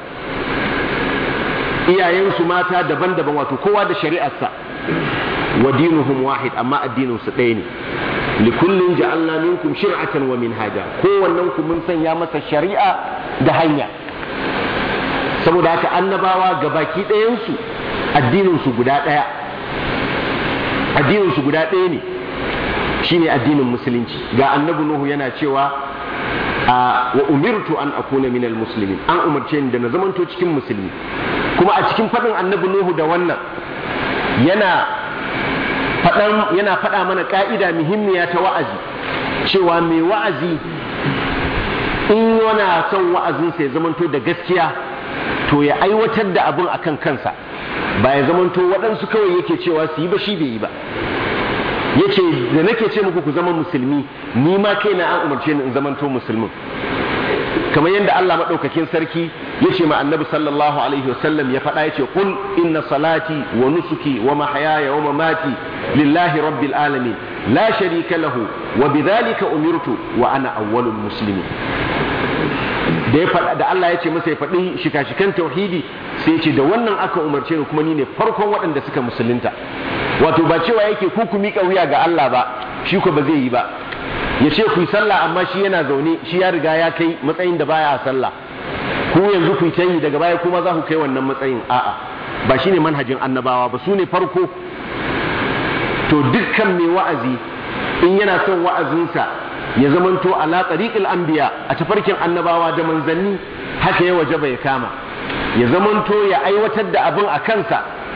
iyayensu mata daban-daban wato kowa da shari'arsa wa dinuhum wahid amma addininsu ɗaya ne likullin ja'alna minkum shir'atan wa minhaja kowannen ku mun sanya masa shari'a da hanya saboda haka annabawa gabaki ɗayansu addininsu guda ɗaya addininsu guda ɗaya ne shine addinin musulunci ga annabi nuhu yana cewa wa umirtu an akuna minal muslimin an umarce ni da na zamanto cikin musulmi kuma a cikin faɗin annabi nuhu da wannan yana faɗan yana faɗa mana ƙa'ida muhimmiya ta wa'azi cewa mai wa'azi in yana son wa'azinsa ya zamanto da gaskiya to ya aiwatar da abin akan kansa ba ya zamanto waɗansu kawai yake cewa su yi ba shi bai yi ba yace da nake ce muku ku zama musulmi ni ma kaina an umarce ni in zamanto musulmin kamar yadda Allah madaukakin sarki yace ma annabi sallallahu alaihi wasallam ya faɗa yace qul inna salati wa nusuki wa mahyaya wa mamati lillahi rabbil alamin la sharika lahu wa bidhalika umirtu wa ana awwalul muslimin da ya faɗa da Allah ya ce masa ya faɗi shika-shikan tauhidi sai ce da wannan aka umarce ni kuma ni ne farkon waɗanda suka musulunta wato ba cewa yake ku ku miƙa wuya ga Allah ba shi ko ba zai yi ba ya ce ku yi sallah amma shi yana zaune shi ya riga ya kai matsayin da baya sallah ku yanzu ku yi daga baya kuma za ku kai wannan matsayin a'a ba shine manhajin annabawa ba su ne farko to dukkan mai wa'azi in yana son wa'azinsa ya zamanto ala tariqil anbiya a tafarkin annabawa da manzanni haka ya wajaba ya kama ya zamanto ya aiwatar da abin a kansa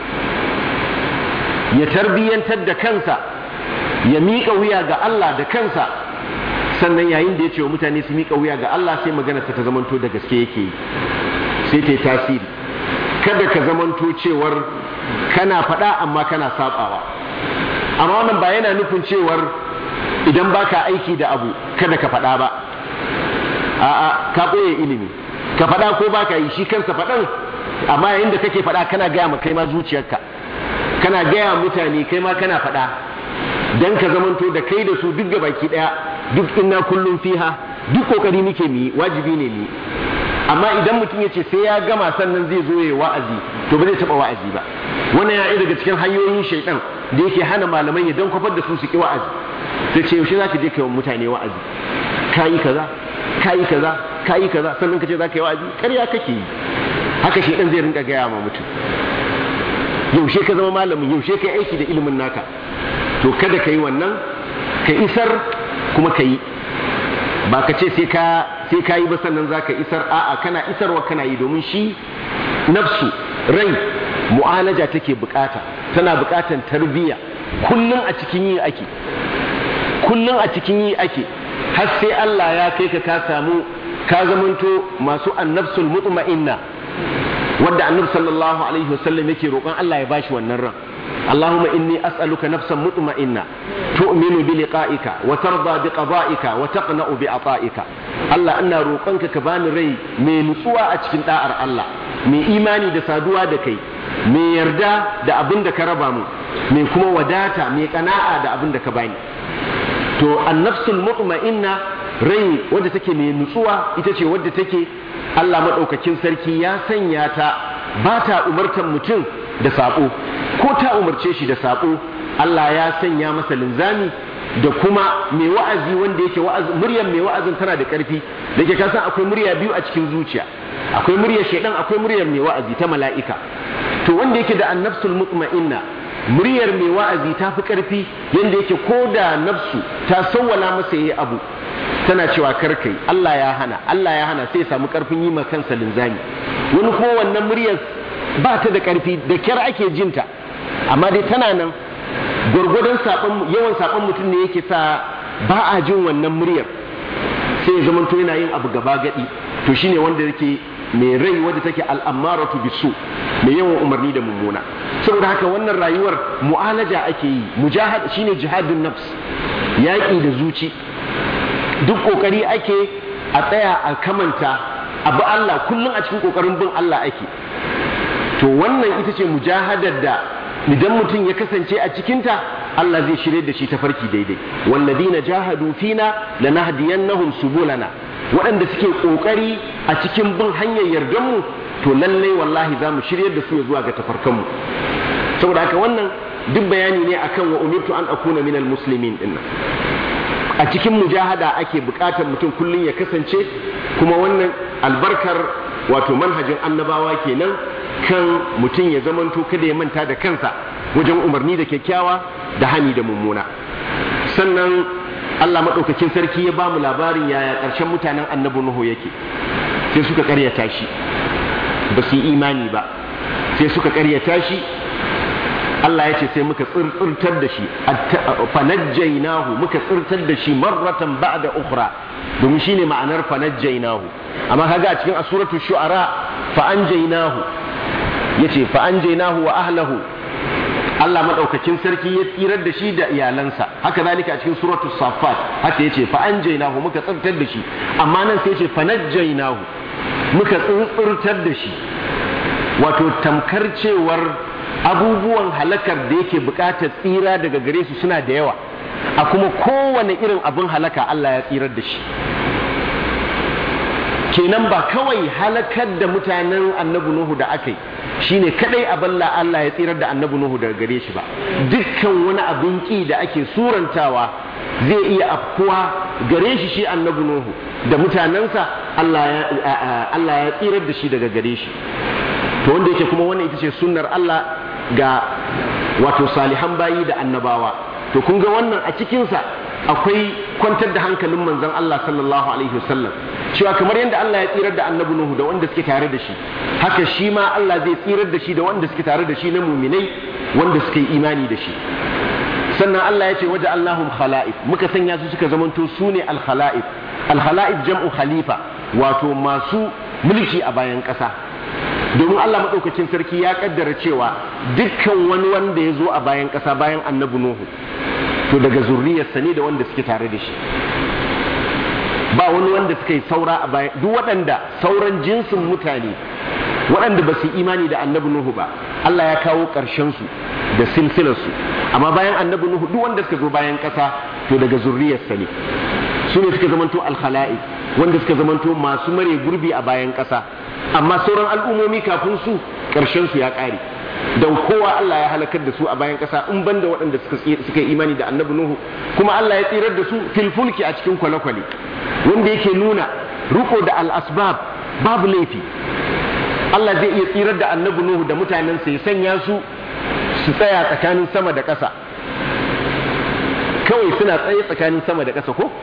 ya tarbiyyantar da kansa ya miƙa wuya ga Allah da kansa sannan yayin da ya ce wa mutane su miƙa wuya ga Allah sai magana ta zamanto da gaske yake yi sai ta yi tasiri kada ka zamanto cewar kana faɗa amma kana sabawa amma wannan ba yana nufin cewar idan baka aiki da abu kada ka faɗa ba a'a ka ɓoye ilimi ka faɗa ko baka yi shi kansa faɗan amma yayin da kake faɗa kana gaya ma kai ma zuciyarka kana gaya mutane kai ma kana faɗa dan ka zamanto da kai da su duk ga baki ɗaya duk inna kullum fiha duk kokari muke mu yi wajibi ne mu amma idan mutum ya ce sai ya gama sannan zai zo ya wa'azi to ba zai taɓa wa'azi ba wannan ya daga cikin hanyoyin shaidan da yake hana malaman ya dan kwafar da su su ki wa'azi sai ce yaushe za ka je kai wa mutane wa'azi kayi kaza kayi kaza kayi kaza sannan ka ce za ka yi wa'azi ƙarya kake yi haka shaidan zai rinka gaya ma mutum yaushe ka zama malamin yaushe ka aiki da ilimin naka to kada ka yi wannan ka isar kuma ka yi ba ka ce sai ka sai ka yi ba sannan za ka isar a'a kana isarwa kana yi domin shi nafsu rai mu'alaja take bukata tana bukatan tarbiyya kullum a cikin yi ake kullum a cikin yi ake har sai Allah ya kai ka ka samu ka zamanto masu annafsul mutma'inna wanda annabi sallallahu alaihi wasallam yake roƙon Allah ya bashi wannan ran اللهم إني أسألك نفسا مطمئنة تؤمن بلقائك وترضى بقضائك وتقنأ بعطائك الله أنا روقنك كبان ري من سوى أتكين دائر الله من إيماني دا سادوا دا كي من يردا دا أبن دا كربامو من كما وداتا من قناعة دا أبن دا كباني to annafsul mutma'inna rai wadda take mai nutsuwa ita ce wadda take Allah madaukakin sarki ya sanya ta ba ta umartar mutum da saƙo ko ta umarce shi da saƙo Allah ya sanya masa linzami da kuma mai wa'azi wanda yake wa'azi muryar mai wa'azin tana da ƙarfi da ke kasan akwai murya biyu a cikin zuciya akwai muryar shaidan akwai muryar mai wa'azi ta mala'ika to wanda yake da annafsul mutma'inna muryar mai wa'azi ta fi ƙarfi yanda yake ko da nafsu ta sawwala masa yayi abu tana cewa karkai Allah ya hana Allah ya hana sai ya samu ƙarfin yi ma kansa linzami wani kuma wannan muryar ba ta da ƙarfi da kyar ake jinta amma dai tana nan gwargwadon yawan saɓon mutum ne yake sa ba a jin wannan muryar sai ya zama to yana yin abu gaba gadi to shine wanda yake mai rai wadda take al'amaratu bisu mai yawan umarni da mummuna saboda haka wannan rayuwar mu'alaja ake yi mujahad shine jihadun nafs yaƙi da zuci duk ƙoƙari ake a tsaya a kamanta abu Allah kullum a cikin ƙoƙarin bin Allah ake to wannan ita ce mujahadar da idan mutum ya kasance a cikinta Allah zai shirye da shi ta farki daidai walladina jahadu fina lanahdiyannahum subulana waɗanda suke ƙoƙari a cikin bin hanyar yardanmu to lallai wallahi za mu shiryar da su zuwa ga tafarkanmu saboda haka wannan duk bayani ne akan wa umirtu an akuna minal muslimin dinnan a cikin mujahada ake buƙatar mutum kullum ya kasance kuma wannan albarkar wato manhajin annabawa kenan kan mutum ya zamanto kada ya manta da kansa wajen umarni da kyakkyawa da hani da mummuna sannan Allah maɗaukakin sarki ya ba mu labarin yaya ƙarshen mutanen annabi Nuhu yake sai suka ƙaryata shi ba su yi imani ba sai suka ƙaryata shi Allah ya ce sai muka tsirtar da shi fanajjainahu muka tsirtar da shi marratan ba'da ukhra domin shine ma'anar fanajjainahu amma kaga a cikin asuratul shu'ara fa anjaynahu yace fa anjaynahu wa ahlahu Allah madaukakin sarki ya tsirar da shi da iyalansa haka zalika a cikin suratul safat haka yace fa anjaynahu muka tsirtar da shi amma nan sai yace fanajjainahu muka tsirtar da shi wato tamkar cewar abubuwan halakar da yake bukatar tsira daga gare su suna da yawa a kuma kowane irin abin halaka Allah ya tsirar da shi kenan ba kawai halakar da mutanen annabi Nuhu da aka yi shine kadai abin la Allah ya tsirar da annabi Nuhu daga gare shi ba dukkan wani abin ki da ake surantawa zai iya afkuwa gare shi shi annabi Nuhu da mutanensa Allah ya tsirar da shi daga gare shi to wanda yake kuma wannan ita ce sunnar Allah ga wato salihan bayi da annabawa to kun ga wannan a cikinsa akwai kwantar da hankalin manzon Allah sallallahu alaihi wasallam cewa kamar yadda Allah ya tsirar da annabi Nuhu da wanda suke tare da shi haka shi ma Allah zai tsirar da shi da wanda suke tare da shi na muminai wanda suka yi imani da shi sannan Allah ya ce waje Allahum khala'if muka sanya su suka zamanto su ne al-khala'if al-khala'if jam'u khalifa wato masu mulki a bayan ƙasa domin Allah maɗaukacin sarki ya kaddara cewa dukkan wani wanda ya zo a bayan ƙasa bayan annabi Nuhu to daga zurriyarsa ne da wanda suke tare da shi ba wani wanda suka yi saura a bayan duk waɗanda sauran jinsin mutane waɗanda ba su imani da annabi Nuhu ba Allah ya kawo ƙarshen su da silsilarsu amma bayan annabi Nuhu duk wanda suka zo bayan ƙasa to daga zurriyarsa ne su ne suka zamanto alkhala'i wanda suka zamanto masu mare gurbi a bayan ƙasa amma sauran al'ummomi kafin su ƙarshen su ya ƙare don kowa Allah ya halakar da su a bayan ƙasa in banda waɗanda suka yi imani da annabi Nuhu kuma Allah ya tsirar da su filfulki a cikin kwale-kwale wanda yake nuna riko da al'asbab babu laifi Allah zai iya tsirar da annabi Nuhu da mutanensa ya sanya su su tsaya tsakanin sama da ƙasa kawai suna tsaye tsakanin sama da ƙasa ko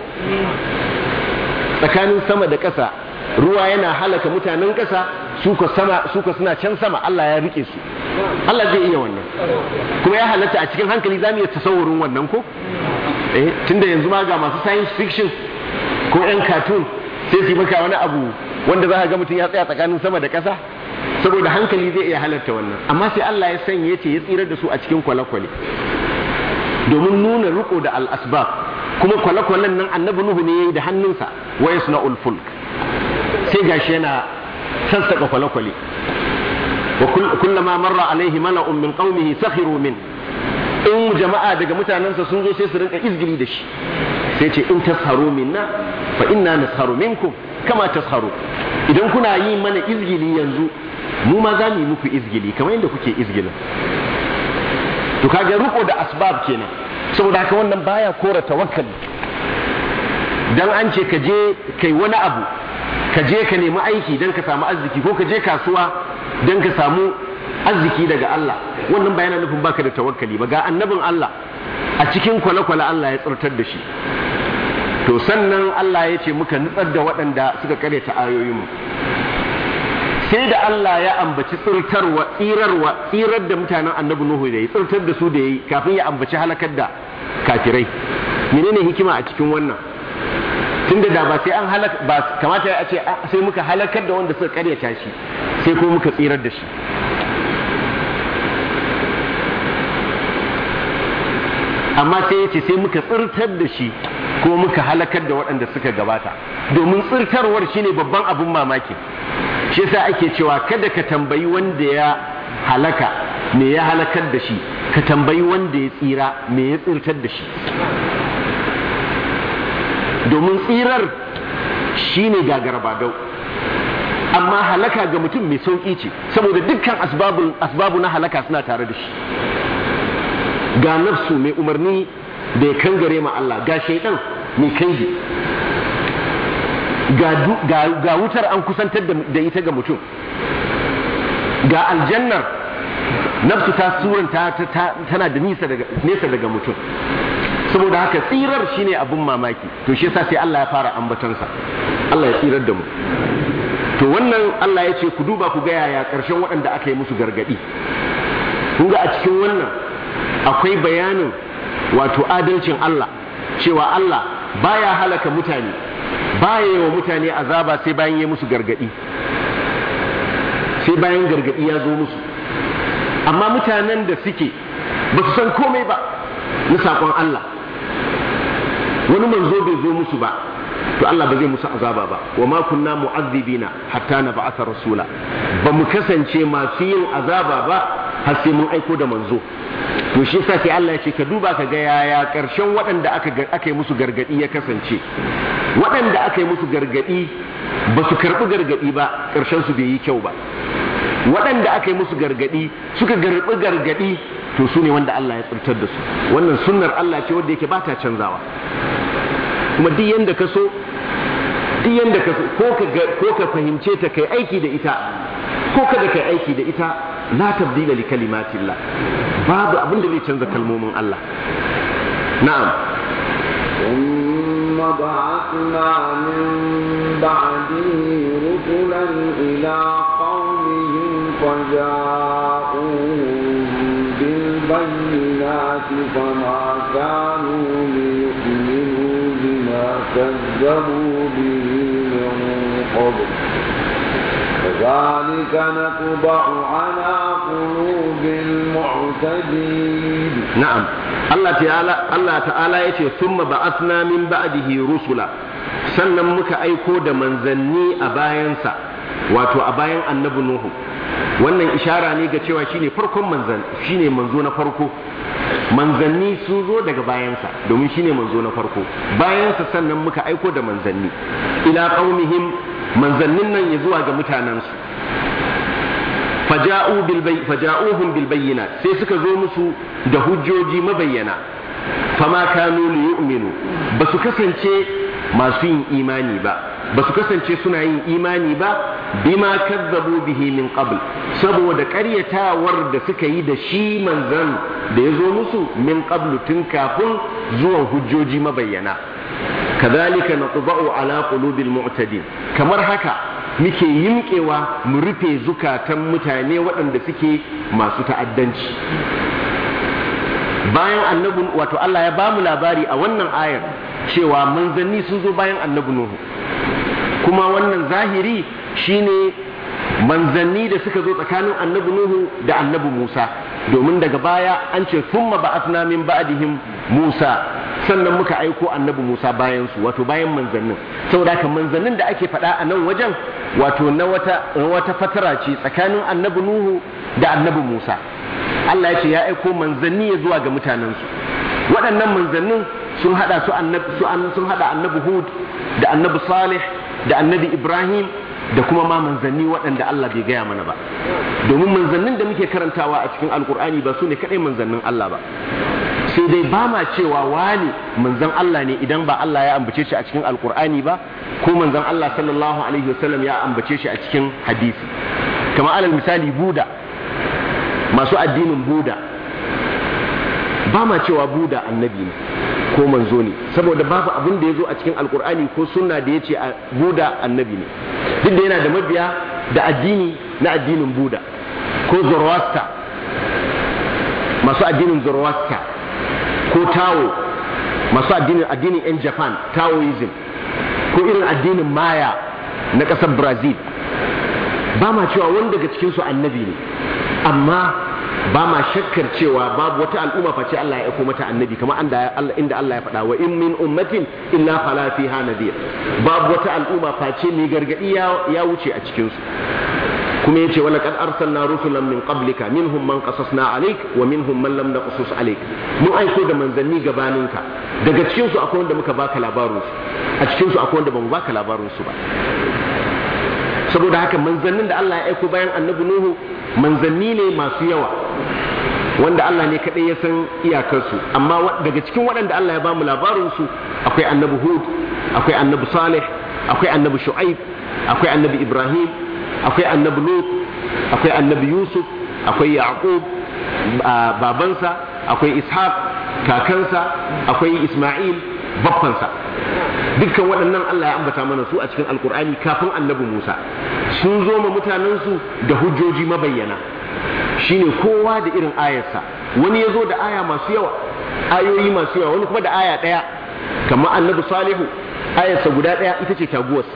tsakanin sama da ƙasa ruwa yana halaka mutanen ƙasa suka sama suka suna can sama Allah ya rike su Allah zai iya wannan kuma ya halatta a cikin hankali zamu iya tasawurin wannan ko eh tunda yanzu ma ga masu science fiction ko yan cartoon sai su maka wani abu wanda za ka ga mutum ya tsaya tsakanin sama da ƙasa saboda hankali zai iya halarta wannan amma sai Allah ya sanya ce ya tsira da su a cikin kwale-kwale domin nuna riko da al-asbab kuma kwale-kwalen nan annabi nuhu ne yayi da hannunsa wa yasna'ul fulk sai gashi yana sassaka kwale-kwale wa kullama marra alaihi mala'un min qaumihi sakhiru min in jama'a daga mutanensa sun zo sai su rinka izgili da shi sai ce in tasharu minna fa inna nasharu minkum kama tasharu idan kuna yi mana izgili yanzu mu ma za mu yi muku izgili kamar yadda kuke izgilin to kaga riko da asbab kenan saboda haka wannan baya kora tawakkali dan an ce ka je kai wani abu ka je ka nemi aiki dan ka samu arziki ko ka je kasuwa dan ka samu arziki daga Allah wannan ba yana nufin baka da tawakkali ba ga annabin Allah a cikin kwale-kwale Allah ya tsartar da shi to sannan Allah ya ce muka nutsar da waɗanda suka kare ta ayoyinmu sai da Allah ya ambaci tsirtarwa tsirarwa tsirar da mutanen annabi Nuhu da yi tsirtar da su da yi kafin ya ambaci halakar da kafirai menene hikima a cikin wannan tunda da ba sai an halaka ba kamata ya ce sai muka halakar da wanda suka karyata shi sai kuma muka tsirar da shi amma sai ya ce sai muka tsirtar da shi ko muka halakar da waɗanda suka gabata domin tsirtarwar shine babban abin mamaki shi yasa ake cewa kada ka tambayi wanda ya halaka me ya halakar da shi ka tambayi wanda ya tsira me ya tsirtar da shi domin tsirar shine gagarabadau amma halaka ga mutum mai sauƙi ce saboda dukkan asbabu na halaka suna tare da shi ga nafsu mai umarni da ya kangare ma Allah ga shaidan mai kanji ga wutar an kusantar da ita ga mutum ga aljannar nafsu ta suranta tana da nesa daga mutum saboda haka tsirar shine abin mamaki to shi yasa sai Allah ya fara ambatansa Allah ya tsirar da mu to wannan Allah ya ce ku duba ku ga yaya ƙarshen waɗanda aka yi musu gargaɗi kun ga a cikin wannan akwai bayanin wato adalcin Allah cewa Allah baya halaka mutane baya yi wa mutane azaba sai bayan ya musu gargadi sai bayan gargadi ya zo musu amma mutanen da suke ba su san komai ba na saƙon Allah wani manzo bai zo musu ba to Allah ba zai musu azaba ba wa ma kunna mu'azzibina hatta na ba'atha rasula ba mu kasance masu yin azaba ba har sai mun aiko da manzo to shi yasa sai Allah ya ce ka duba ka ga yaya karshen waɗanda aka aka yi musu gargadi ya kasance waɗanda aka yi musu gargadi ba su karɓi gargadi ba karshen su bai yi kyau ba waɗanda aka yi musu gargadi suka garɓi gargadi to su ne wanda Allah ya tsirtar da su wannan sunnar Allah ce wanda yake ba ta canzawa kuma duk yanda ka so duk yanda ka so ko ka ko ka fahimce ta kai aiki da ita ko kada kai aiki da ita la tabdila li kalimatillah babu abin da zai canza kalmomin Allah na'am ثم بعثنا من بعده رسلا إلى قومهم فجاءوهم بالبينات فما كانوا ليؤمنوا بما كذبوا به من قبل كذلك نطبع على قلوب المعتدين na'am Allah ta'ala Allah ta'ala yace thumma ba'athna min ba'dihi rusula sannan muka aiko da manzanni a bayansa wato a bayan annabi nuhu wannan ishara ne ga cewa shine farkon manzan shine manzo na farko manzanni sun zo daga bayansa domin shine manzo na farko bayansa sannan muka aiko da manzanni ila qaumihim manzannin nan ya zuwa ga mutanensu faja'u bil bay faja'uhum bil bayyinat sai suka zo musu da hujjoji mabayyana fama kanu li yu'minu ba su kasance masu yin imani ba ba su kasance suna yin imani ba bima kazzabu bihi min qabl saboda ƙaryatawar da suka yi da shi manzan da ya zo musu min qablu tun kafin zuwan hujjoji mabayyana kadhalika natba'u ala qulubil mu'tadin kamar haka muke yimkewa mu rufe zukatan mutane waɗanda suke masu ta'addanci bayan annabi wato Allah ya bamu labari a wannan ayar cewa manzanni sun zo bayan annabi Nuhu kuma wannan zahiri shine manzanni da suka zo tsakanin annabi Nuhu da annabi Musa domin daga baya an ce thumma ba'athna min ba'dihim Musa sannan muka aiko annabi Musa bayan su wato bayan manzannin saboda haka manzannin da ake faɗa a nan wajen wato na wata wata fatara ce tsakanin annabi Nuhu da annabi Musa Allah ya ce ya aiko manzanni ya zuwa ga mutanensu waɗannan manzannin sun hada su annabi sun hada annabi Hud da annabi Salih da annabi Ibrahim da kuma ma manzanni waɗanda Allah bai gaya mana ba domin manzannin da muke karantawa a cikin alkur'ani ba su ne kaɗai manzannin Allah ba sai dai ba ma cewa wani manzan Allah ne idan ba Allah ya ambace shi a cikin alkur'ani ba ko manzan Allah sallallahu alaihi wasallam ya ambace shi a cikin hadisi kamar alal misali buda masu addinin buda ba ma cewa buda annabi ne ko manzo ne saboda babu abin da ya zo a cikin alkur'ani ko sunna da ya ce buda annabi ne duk da yana da mabiya da addini na addinin buda ko zoroaster masu addinin zoroaster ko tao masu addinin addinin yan japan taoism ko irin addinin maya na ƙasar brazil ba ma cewa wani daga cikinsu annabi ne amma ba ma shakkar cewa babu wata al'umma face Allah ya aiko mata annabi kamar inda Allah ya faɗa wa in min ummatin illa fala fiha nadir babu wata al'umma face mai gargadi ya wuce a cikin su kuma yace wala qad arsalna rusulan min qablika minhum man qasasna alayk wa minhum man lam naqsus alayk mun aiko da manzanni gabaninka daga cikin su akwai wanda muka baka labarin su a cikin su akwai wanda bamu baka labarin su ba saboda haka manzannin da Allah ya aiko bayan annabi Nuhu manzanni ne masu yawa wanda Allah ne kaɗai ya san iyakarsu amma daga cikin waɗanda Allah ya ba mu labarinsu akwai annabi Hud akwai annabi Salih akwai annabi Shu'aib akwai annabi Ibrahim akwai annabi Lut akwai annabi Yusuf akwai Yaqub babansa akwai Ishaq kakansa akwai Isma'il baffansa dukkan waɗannan Allah ya ambata mana su a cikin alkur'ani kafin annabi Musa sun zo ma mutanensu da hujjoji mabayyana shine kowa da irin ayarsa wani ya zo da aya masu yawa ayoyi masu yawa wani kuma da aya ɗaya kamar annabi salihu ayarsa guda ɗaya ita ce taguwarsa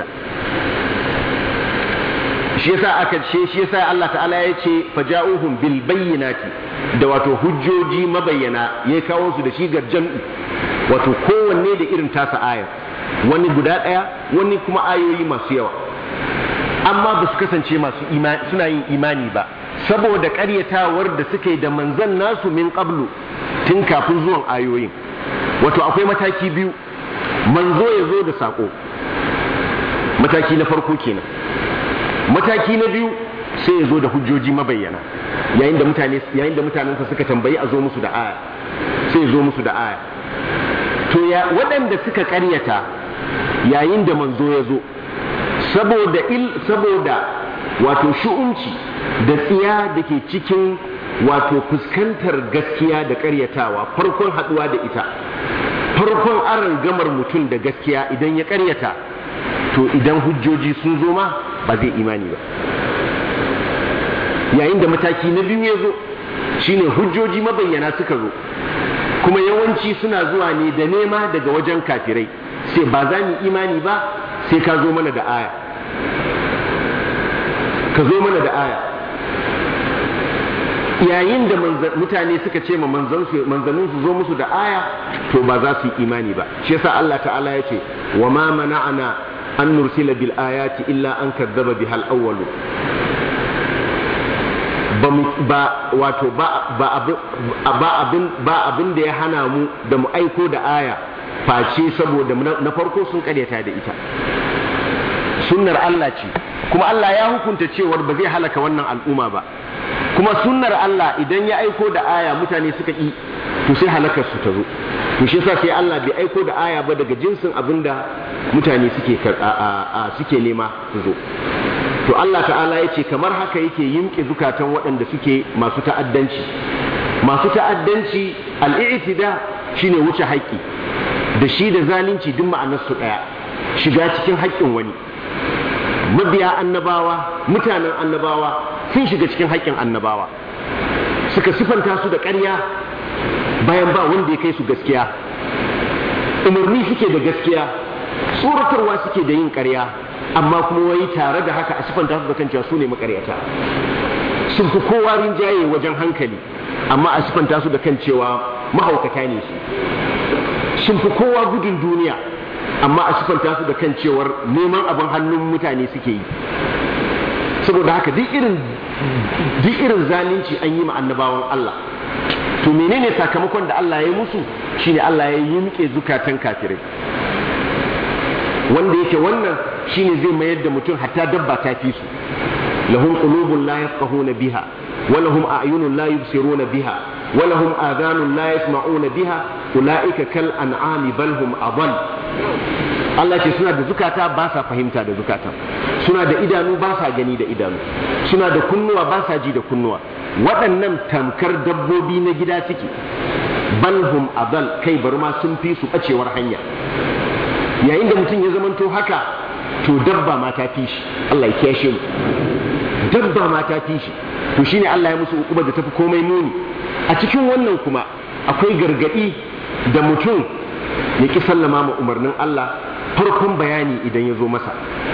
shi yasa aka ce shi yasa Allah ta'ala ya ce faja'uhum bil bayyinati da wato hujjoji mabayyana ya kawo su da shi ga jam'i wato kowanne da irin tasa ayar wani guda ɗaya wani kuma ayoyi masu yawa amma ba su kasance masu imani suna yin imani ba saboda ƙaryatawar da suka yi da manzan nasu min qablu tun kafin zuwan ayoyin wato akwai mataki biyu manzo ya zo da saƙo mataki na farko kenan mataki na biyu sai ya zo da hujjoji mabayyana yayin da mutane yayin da mutanensa suka tambayi a zo musu da aya sai ya zo musu da aya to ya waɗanda suka ƙaryata yayin da manzo ya zo saboda il saboda wato shu'unci da tsiya da ke cikin wato fuskantar gaskiya da ƙaryatawa farkon haɗuwa da ita farkon aron gamar mutum da gaskiya idan ya karyata to idan hujjoji sun zo ma ba zai imani ba yayin da mataki na biyu ya zo shine hujjoji mabayyana suka zo kuma yawanci suna zuwa ne da nema daga wajen kafirai sai ba za mu imani ba sai ka zo mana da aya ka zo mana da aya yayin da mutane suka ce ma manzannin su zo musu da aya to ba za su yi imani ba shi yasa Allah ta'ala ya ce wa ma mana'ana an nursila bil ayati illa an kadzaba bihal awwalu ba wato ba abin ba abin da ya hana mu da mu aiko da aya face saboda na farko sun karyata da ita sunnar Allah ce kuma Allah ya hukunta cewar ba zai halaka wannan al'umma ba kuma sunnar Allah idan ya aiko da aya mutane suka yi to sai halakar su ta zo to shi yasa sai Allah bai aiko da aya ba daga jinsin abinda mutane suke suke nema su zo to Allah ta'ala ya ce kamar haka yake yimke zukatan waɗanda suke masu ta'addanci masu ta'addanci al'itida shine wuce haƙƙi da shi da zalunci duk ma'anarsu ɗaya shiga cikin haƙƙin wani mabiya annabawa mutanen annabawa sun shiga cikin haƙƙin annabawa suka sifanta su da ƙarya bayan ba wanda ya kai su gaskiya umarni suke da gaskiya tsoratarwa suke da yin ƙarya amma kuma wai tare da haka a sifanta su da kan cewa su ne makaryata sun fi kowa rinjaye wajen hankali amma a sifanta su da kan cewa mahaukata ne su sun fi kowa gudun duniya amma a sifanta su da kan cewar neman abin hannun mutane suke yi saboda haka duk irin duk irin zalunci an yi ma annabawan Allah to menene sakamakon da Allah ya musu shine Allah ya yimke zukatan kafirai wanda yake wannan shine zai mayar da mutum hatta dabba ta fi su lahum qulubun la yafqahuna biha wa lahum a'yunun la yubsiruna biha wa lahum adhanun la yasma'una biha ulaika kal an'ami bal hum adall Allah ce suna da zukata ba sa fahimta da zukata suna da idanu ba sa gani da idanu suna da kunnuwa ba sa ji da kunnuwa waɗannan tamkar dabbobi na gida suke balhum adal kai bari ma sun fi su ɓacewar hanya yayin da mutum ya zamanto haka to dabba ma ta fi shi Allah ya kiyashe mu dabba ma ta fi shi to shine Allah ya musu ukuba da tafi komai muni a cikin wannan kuma akwai gargadi da mutum ya ki sallama ma umarnin Allah farkon bayani idan ya zo masa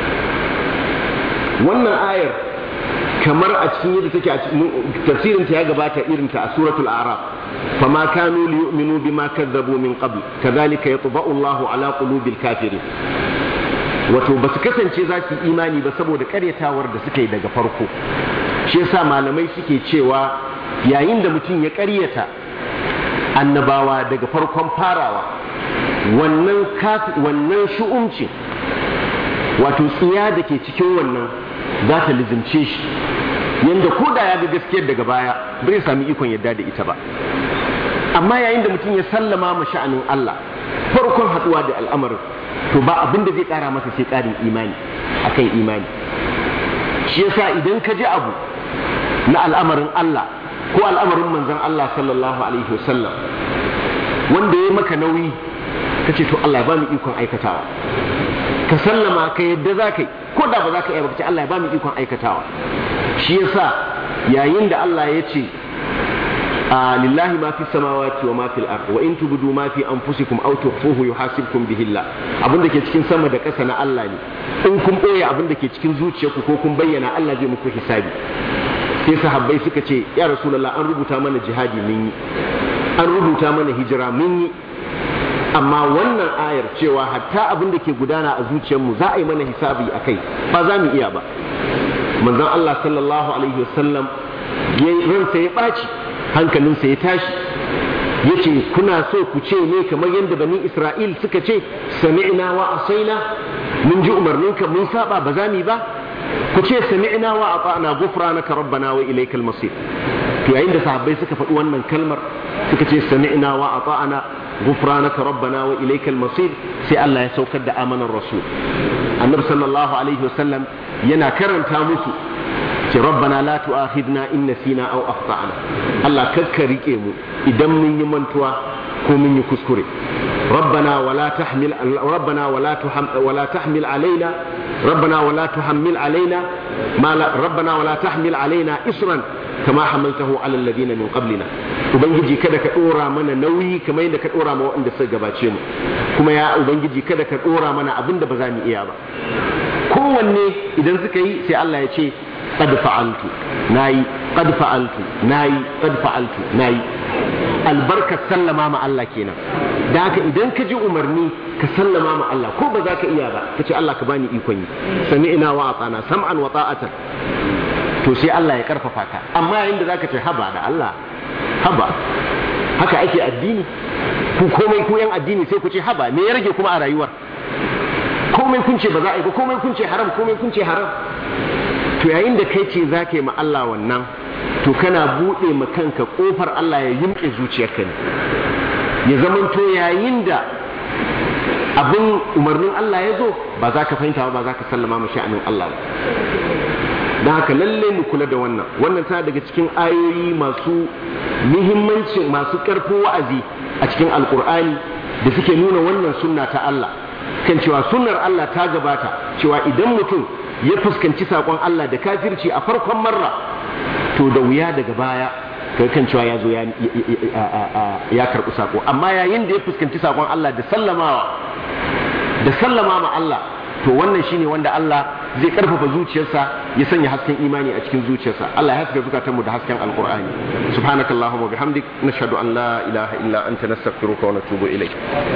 wannan ayar kamar a cikin yadda take a tafsirin ta ya gabata irin ta a suratul a'raf fama kanu liyu'minu bima kadzabu min qabl kadhalika yatba'u Allahu ala qulubil kafirin wato basu kasance za su imani ba saboda karyatawar da suka yi daga farko shi yasa malamai suke cewa yayin da mutum ya karyata annabawa daga farkon farawa wannan wannan shu'umci wato tsiya da ke cikin wannan za ta lizimce shi yanda ko da ya ga gaskiyar daga baya bai sami ikon yadda da ita ba amma yayin da mutum ya sallama ma sha'anin Allah farkon haduwa da al'amarin to ba abin da zai kara masa sai karin imani akan imani shi yasa idan ka ji abu na al'amarin Allah ko al'amarin manzon Allah sallallahu alaihi wasallam wanda ya maka nauyi kace to Allah ya ba mu ikon aikatawa ka sallama ka yadda za ka yi ko da ba za ka iya baka ce Allah ya ba mu ikon aikatawa shi yasa yayin da Allah ya ce lillahi ma fi samawati wa ma fil ard wa in tubdu ma fi anfusikum aw tukhfuhu yuhasibkum bihi Allah abin da ke cikin sama da ƙasa na Allah ne in kun boye abin da ke cikin zuciyarku ko kun bayyana Allah zai muku hisabi sai sahabbai suka ce ya rasulullah an rubuta mana jihadi mun yi an rubuta mana hijira mun yi amma wannan ayar cewa hatta abin da ke gudana a zuciyarmu za a yi mana hisabi a kai ba za mu iya ba manzon Allah sallallahu alaihi wasallam ransa ya ɓaci hankalinsa ya tashi ya ce kuna so ku ce ne kamar yadda bani isra'il suka ce sami'na wa asaina mun ji umarninka mun saba ba za mu ba ku ce sami'na wa ata'na ghufranaka rabbana wa ilaykal masir to yayin da sahabbai suka faɗi wannan kalmar suka ce sami'na wa ata'na غفرانك ربنا وإليك المصير سي الله يسوكد آمن الرسول النبي صلى الله عليه وسلم ينا كرن تاموسو ce rabbana la tu'akhidna in nasina aw akhtana Allah kakka rike mu idan mun yi mantuwa ko mun yi kuskure ربنا ولا تحمل ربنا ولا تحمل ولا تحمل علينا ربنا ولا تحمل علينا ما لا ربنا ولا تحمل علينا إصرا كما حملته على الذين من قبلنا ubangiji kada ka dora mana nauyi kamar yadda ka dora ma waɗanda suka gabace mu kuma ya ubangiji kada ka dora mana abin da ba za mu iya ba kowanne idan suka yi sai Allah ya ce qad fa'altu nayi qad fa'altu nayi qad fa'altu nayi albarkar sallama ma Allah kenan da haka idan ka ji umarni ka sallama ma Allah ko ba za ka iya ba ka ce Allah ka bani ikon yi sami'na wa atana sam'an wa ta'atan to sai Allah ya karfafa ka amma yayin da zaka ce haba da Allah haba haka ake addini ku komai ku yan addini sai ku ce haba me ya rage kuma a rayuwar komai kun ce ba za a yi ba komai kun ce haram komai kun ce haram to yayin da kai ce za ka yi ma Allah wannan to kana buɗe ma kanka ƙofar Allah ya yimƙe zuciyarka ne ya zamanto yayin da abin umarnin Allah ya zo ba za ka fahimta ba za ka sallama ma sha'anin Allah ba don haka lalle mu kula da wannan wannan tana daga cikin ayoyi masu muhimmanci masu ƙarfin wa'azi a cikin alkur'ani da suke nuna wannan sunna ta Allah kan cewa sunnar Allah ta gabata cewa idan mutum ya fuskanci saƙon Allah da kafirci a farkon marra to da wuya daga baya kai kan cewa ya zo ya karɓi saƙo amma yayin da ya fuskanci saƙon Allah da sallamawa da sallama ma Allah to wannan shine wanda Allah zai karfafa zuciyarsa ya sanya hasken imani a cikin zuciyarsa Allah ya haska zukatanmu da hasken alqur'ani subhanakallahumma bihamdik nashhadu an la ilaha illa anta nastaghfiruka wa natubu ilayk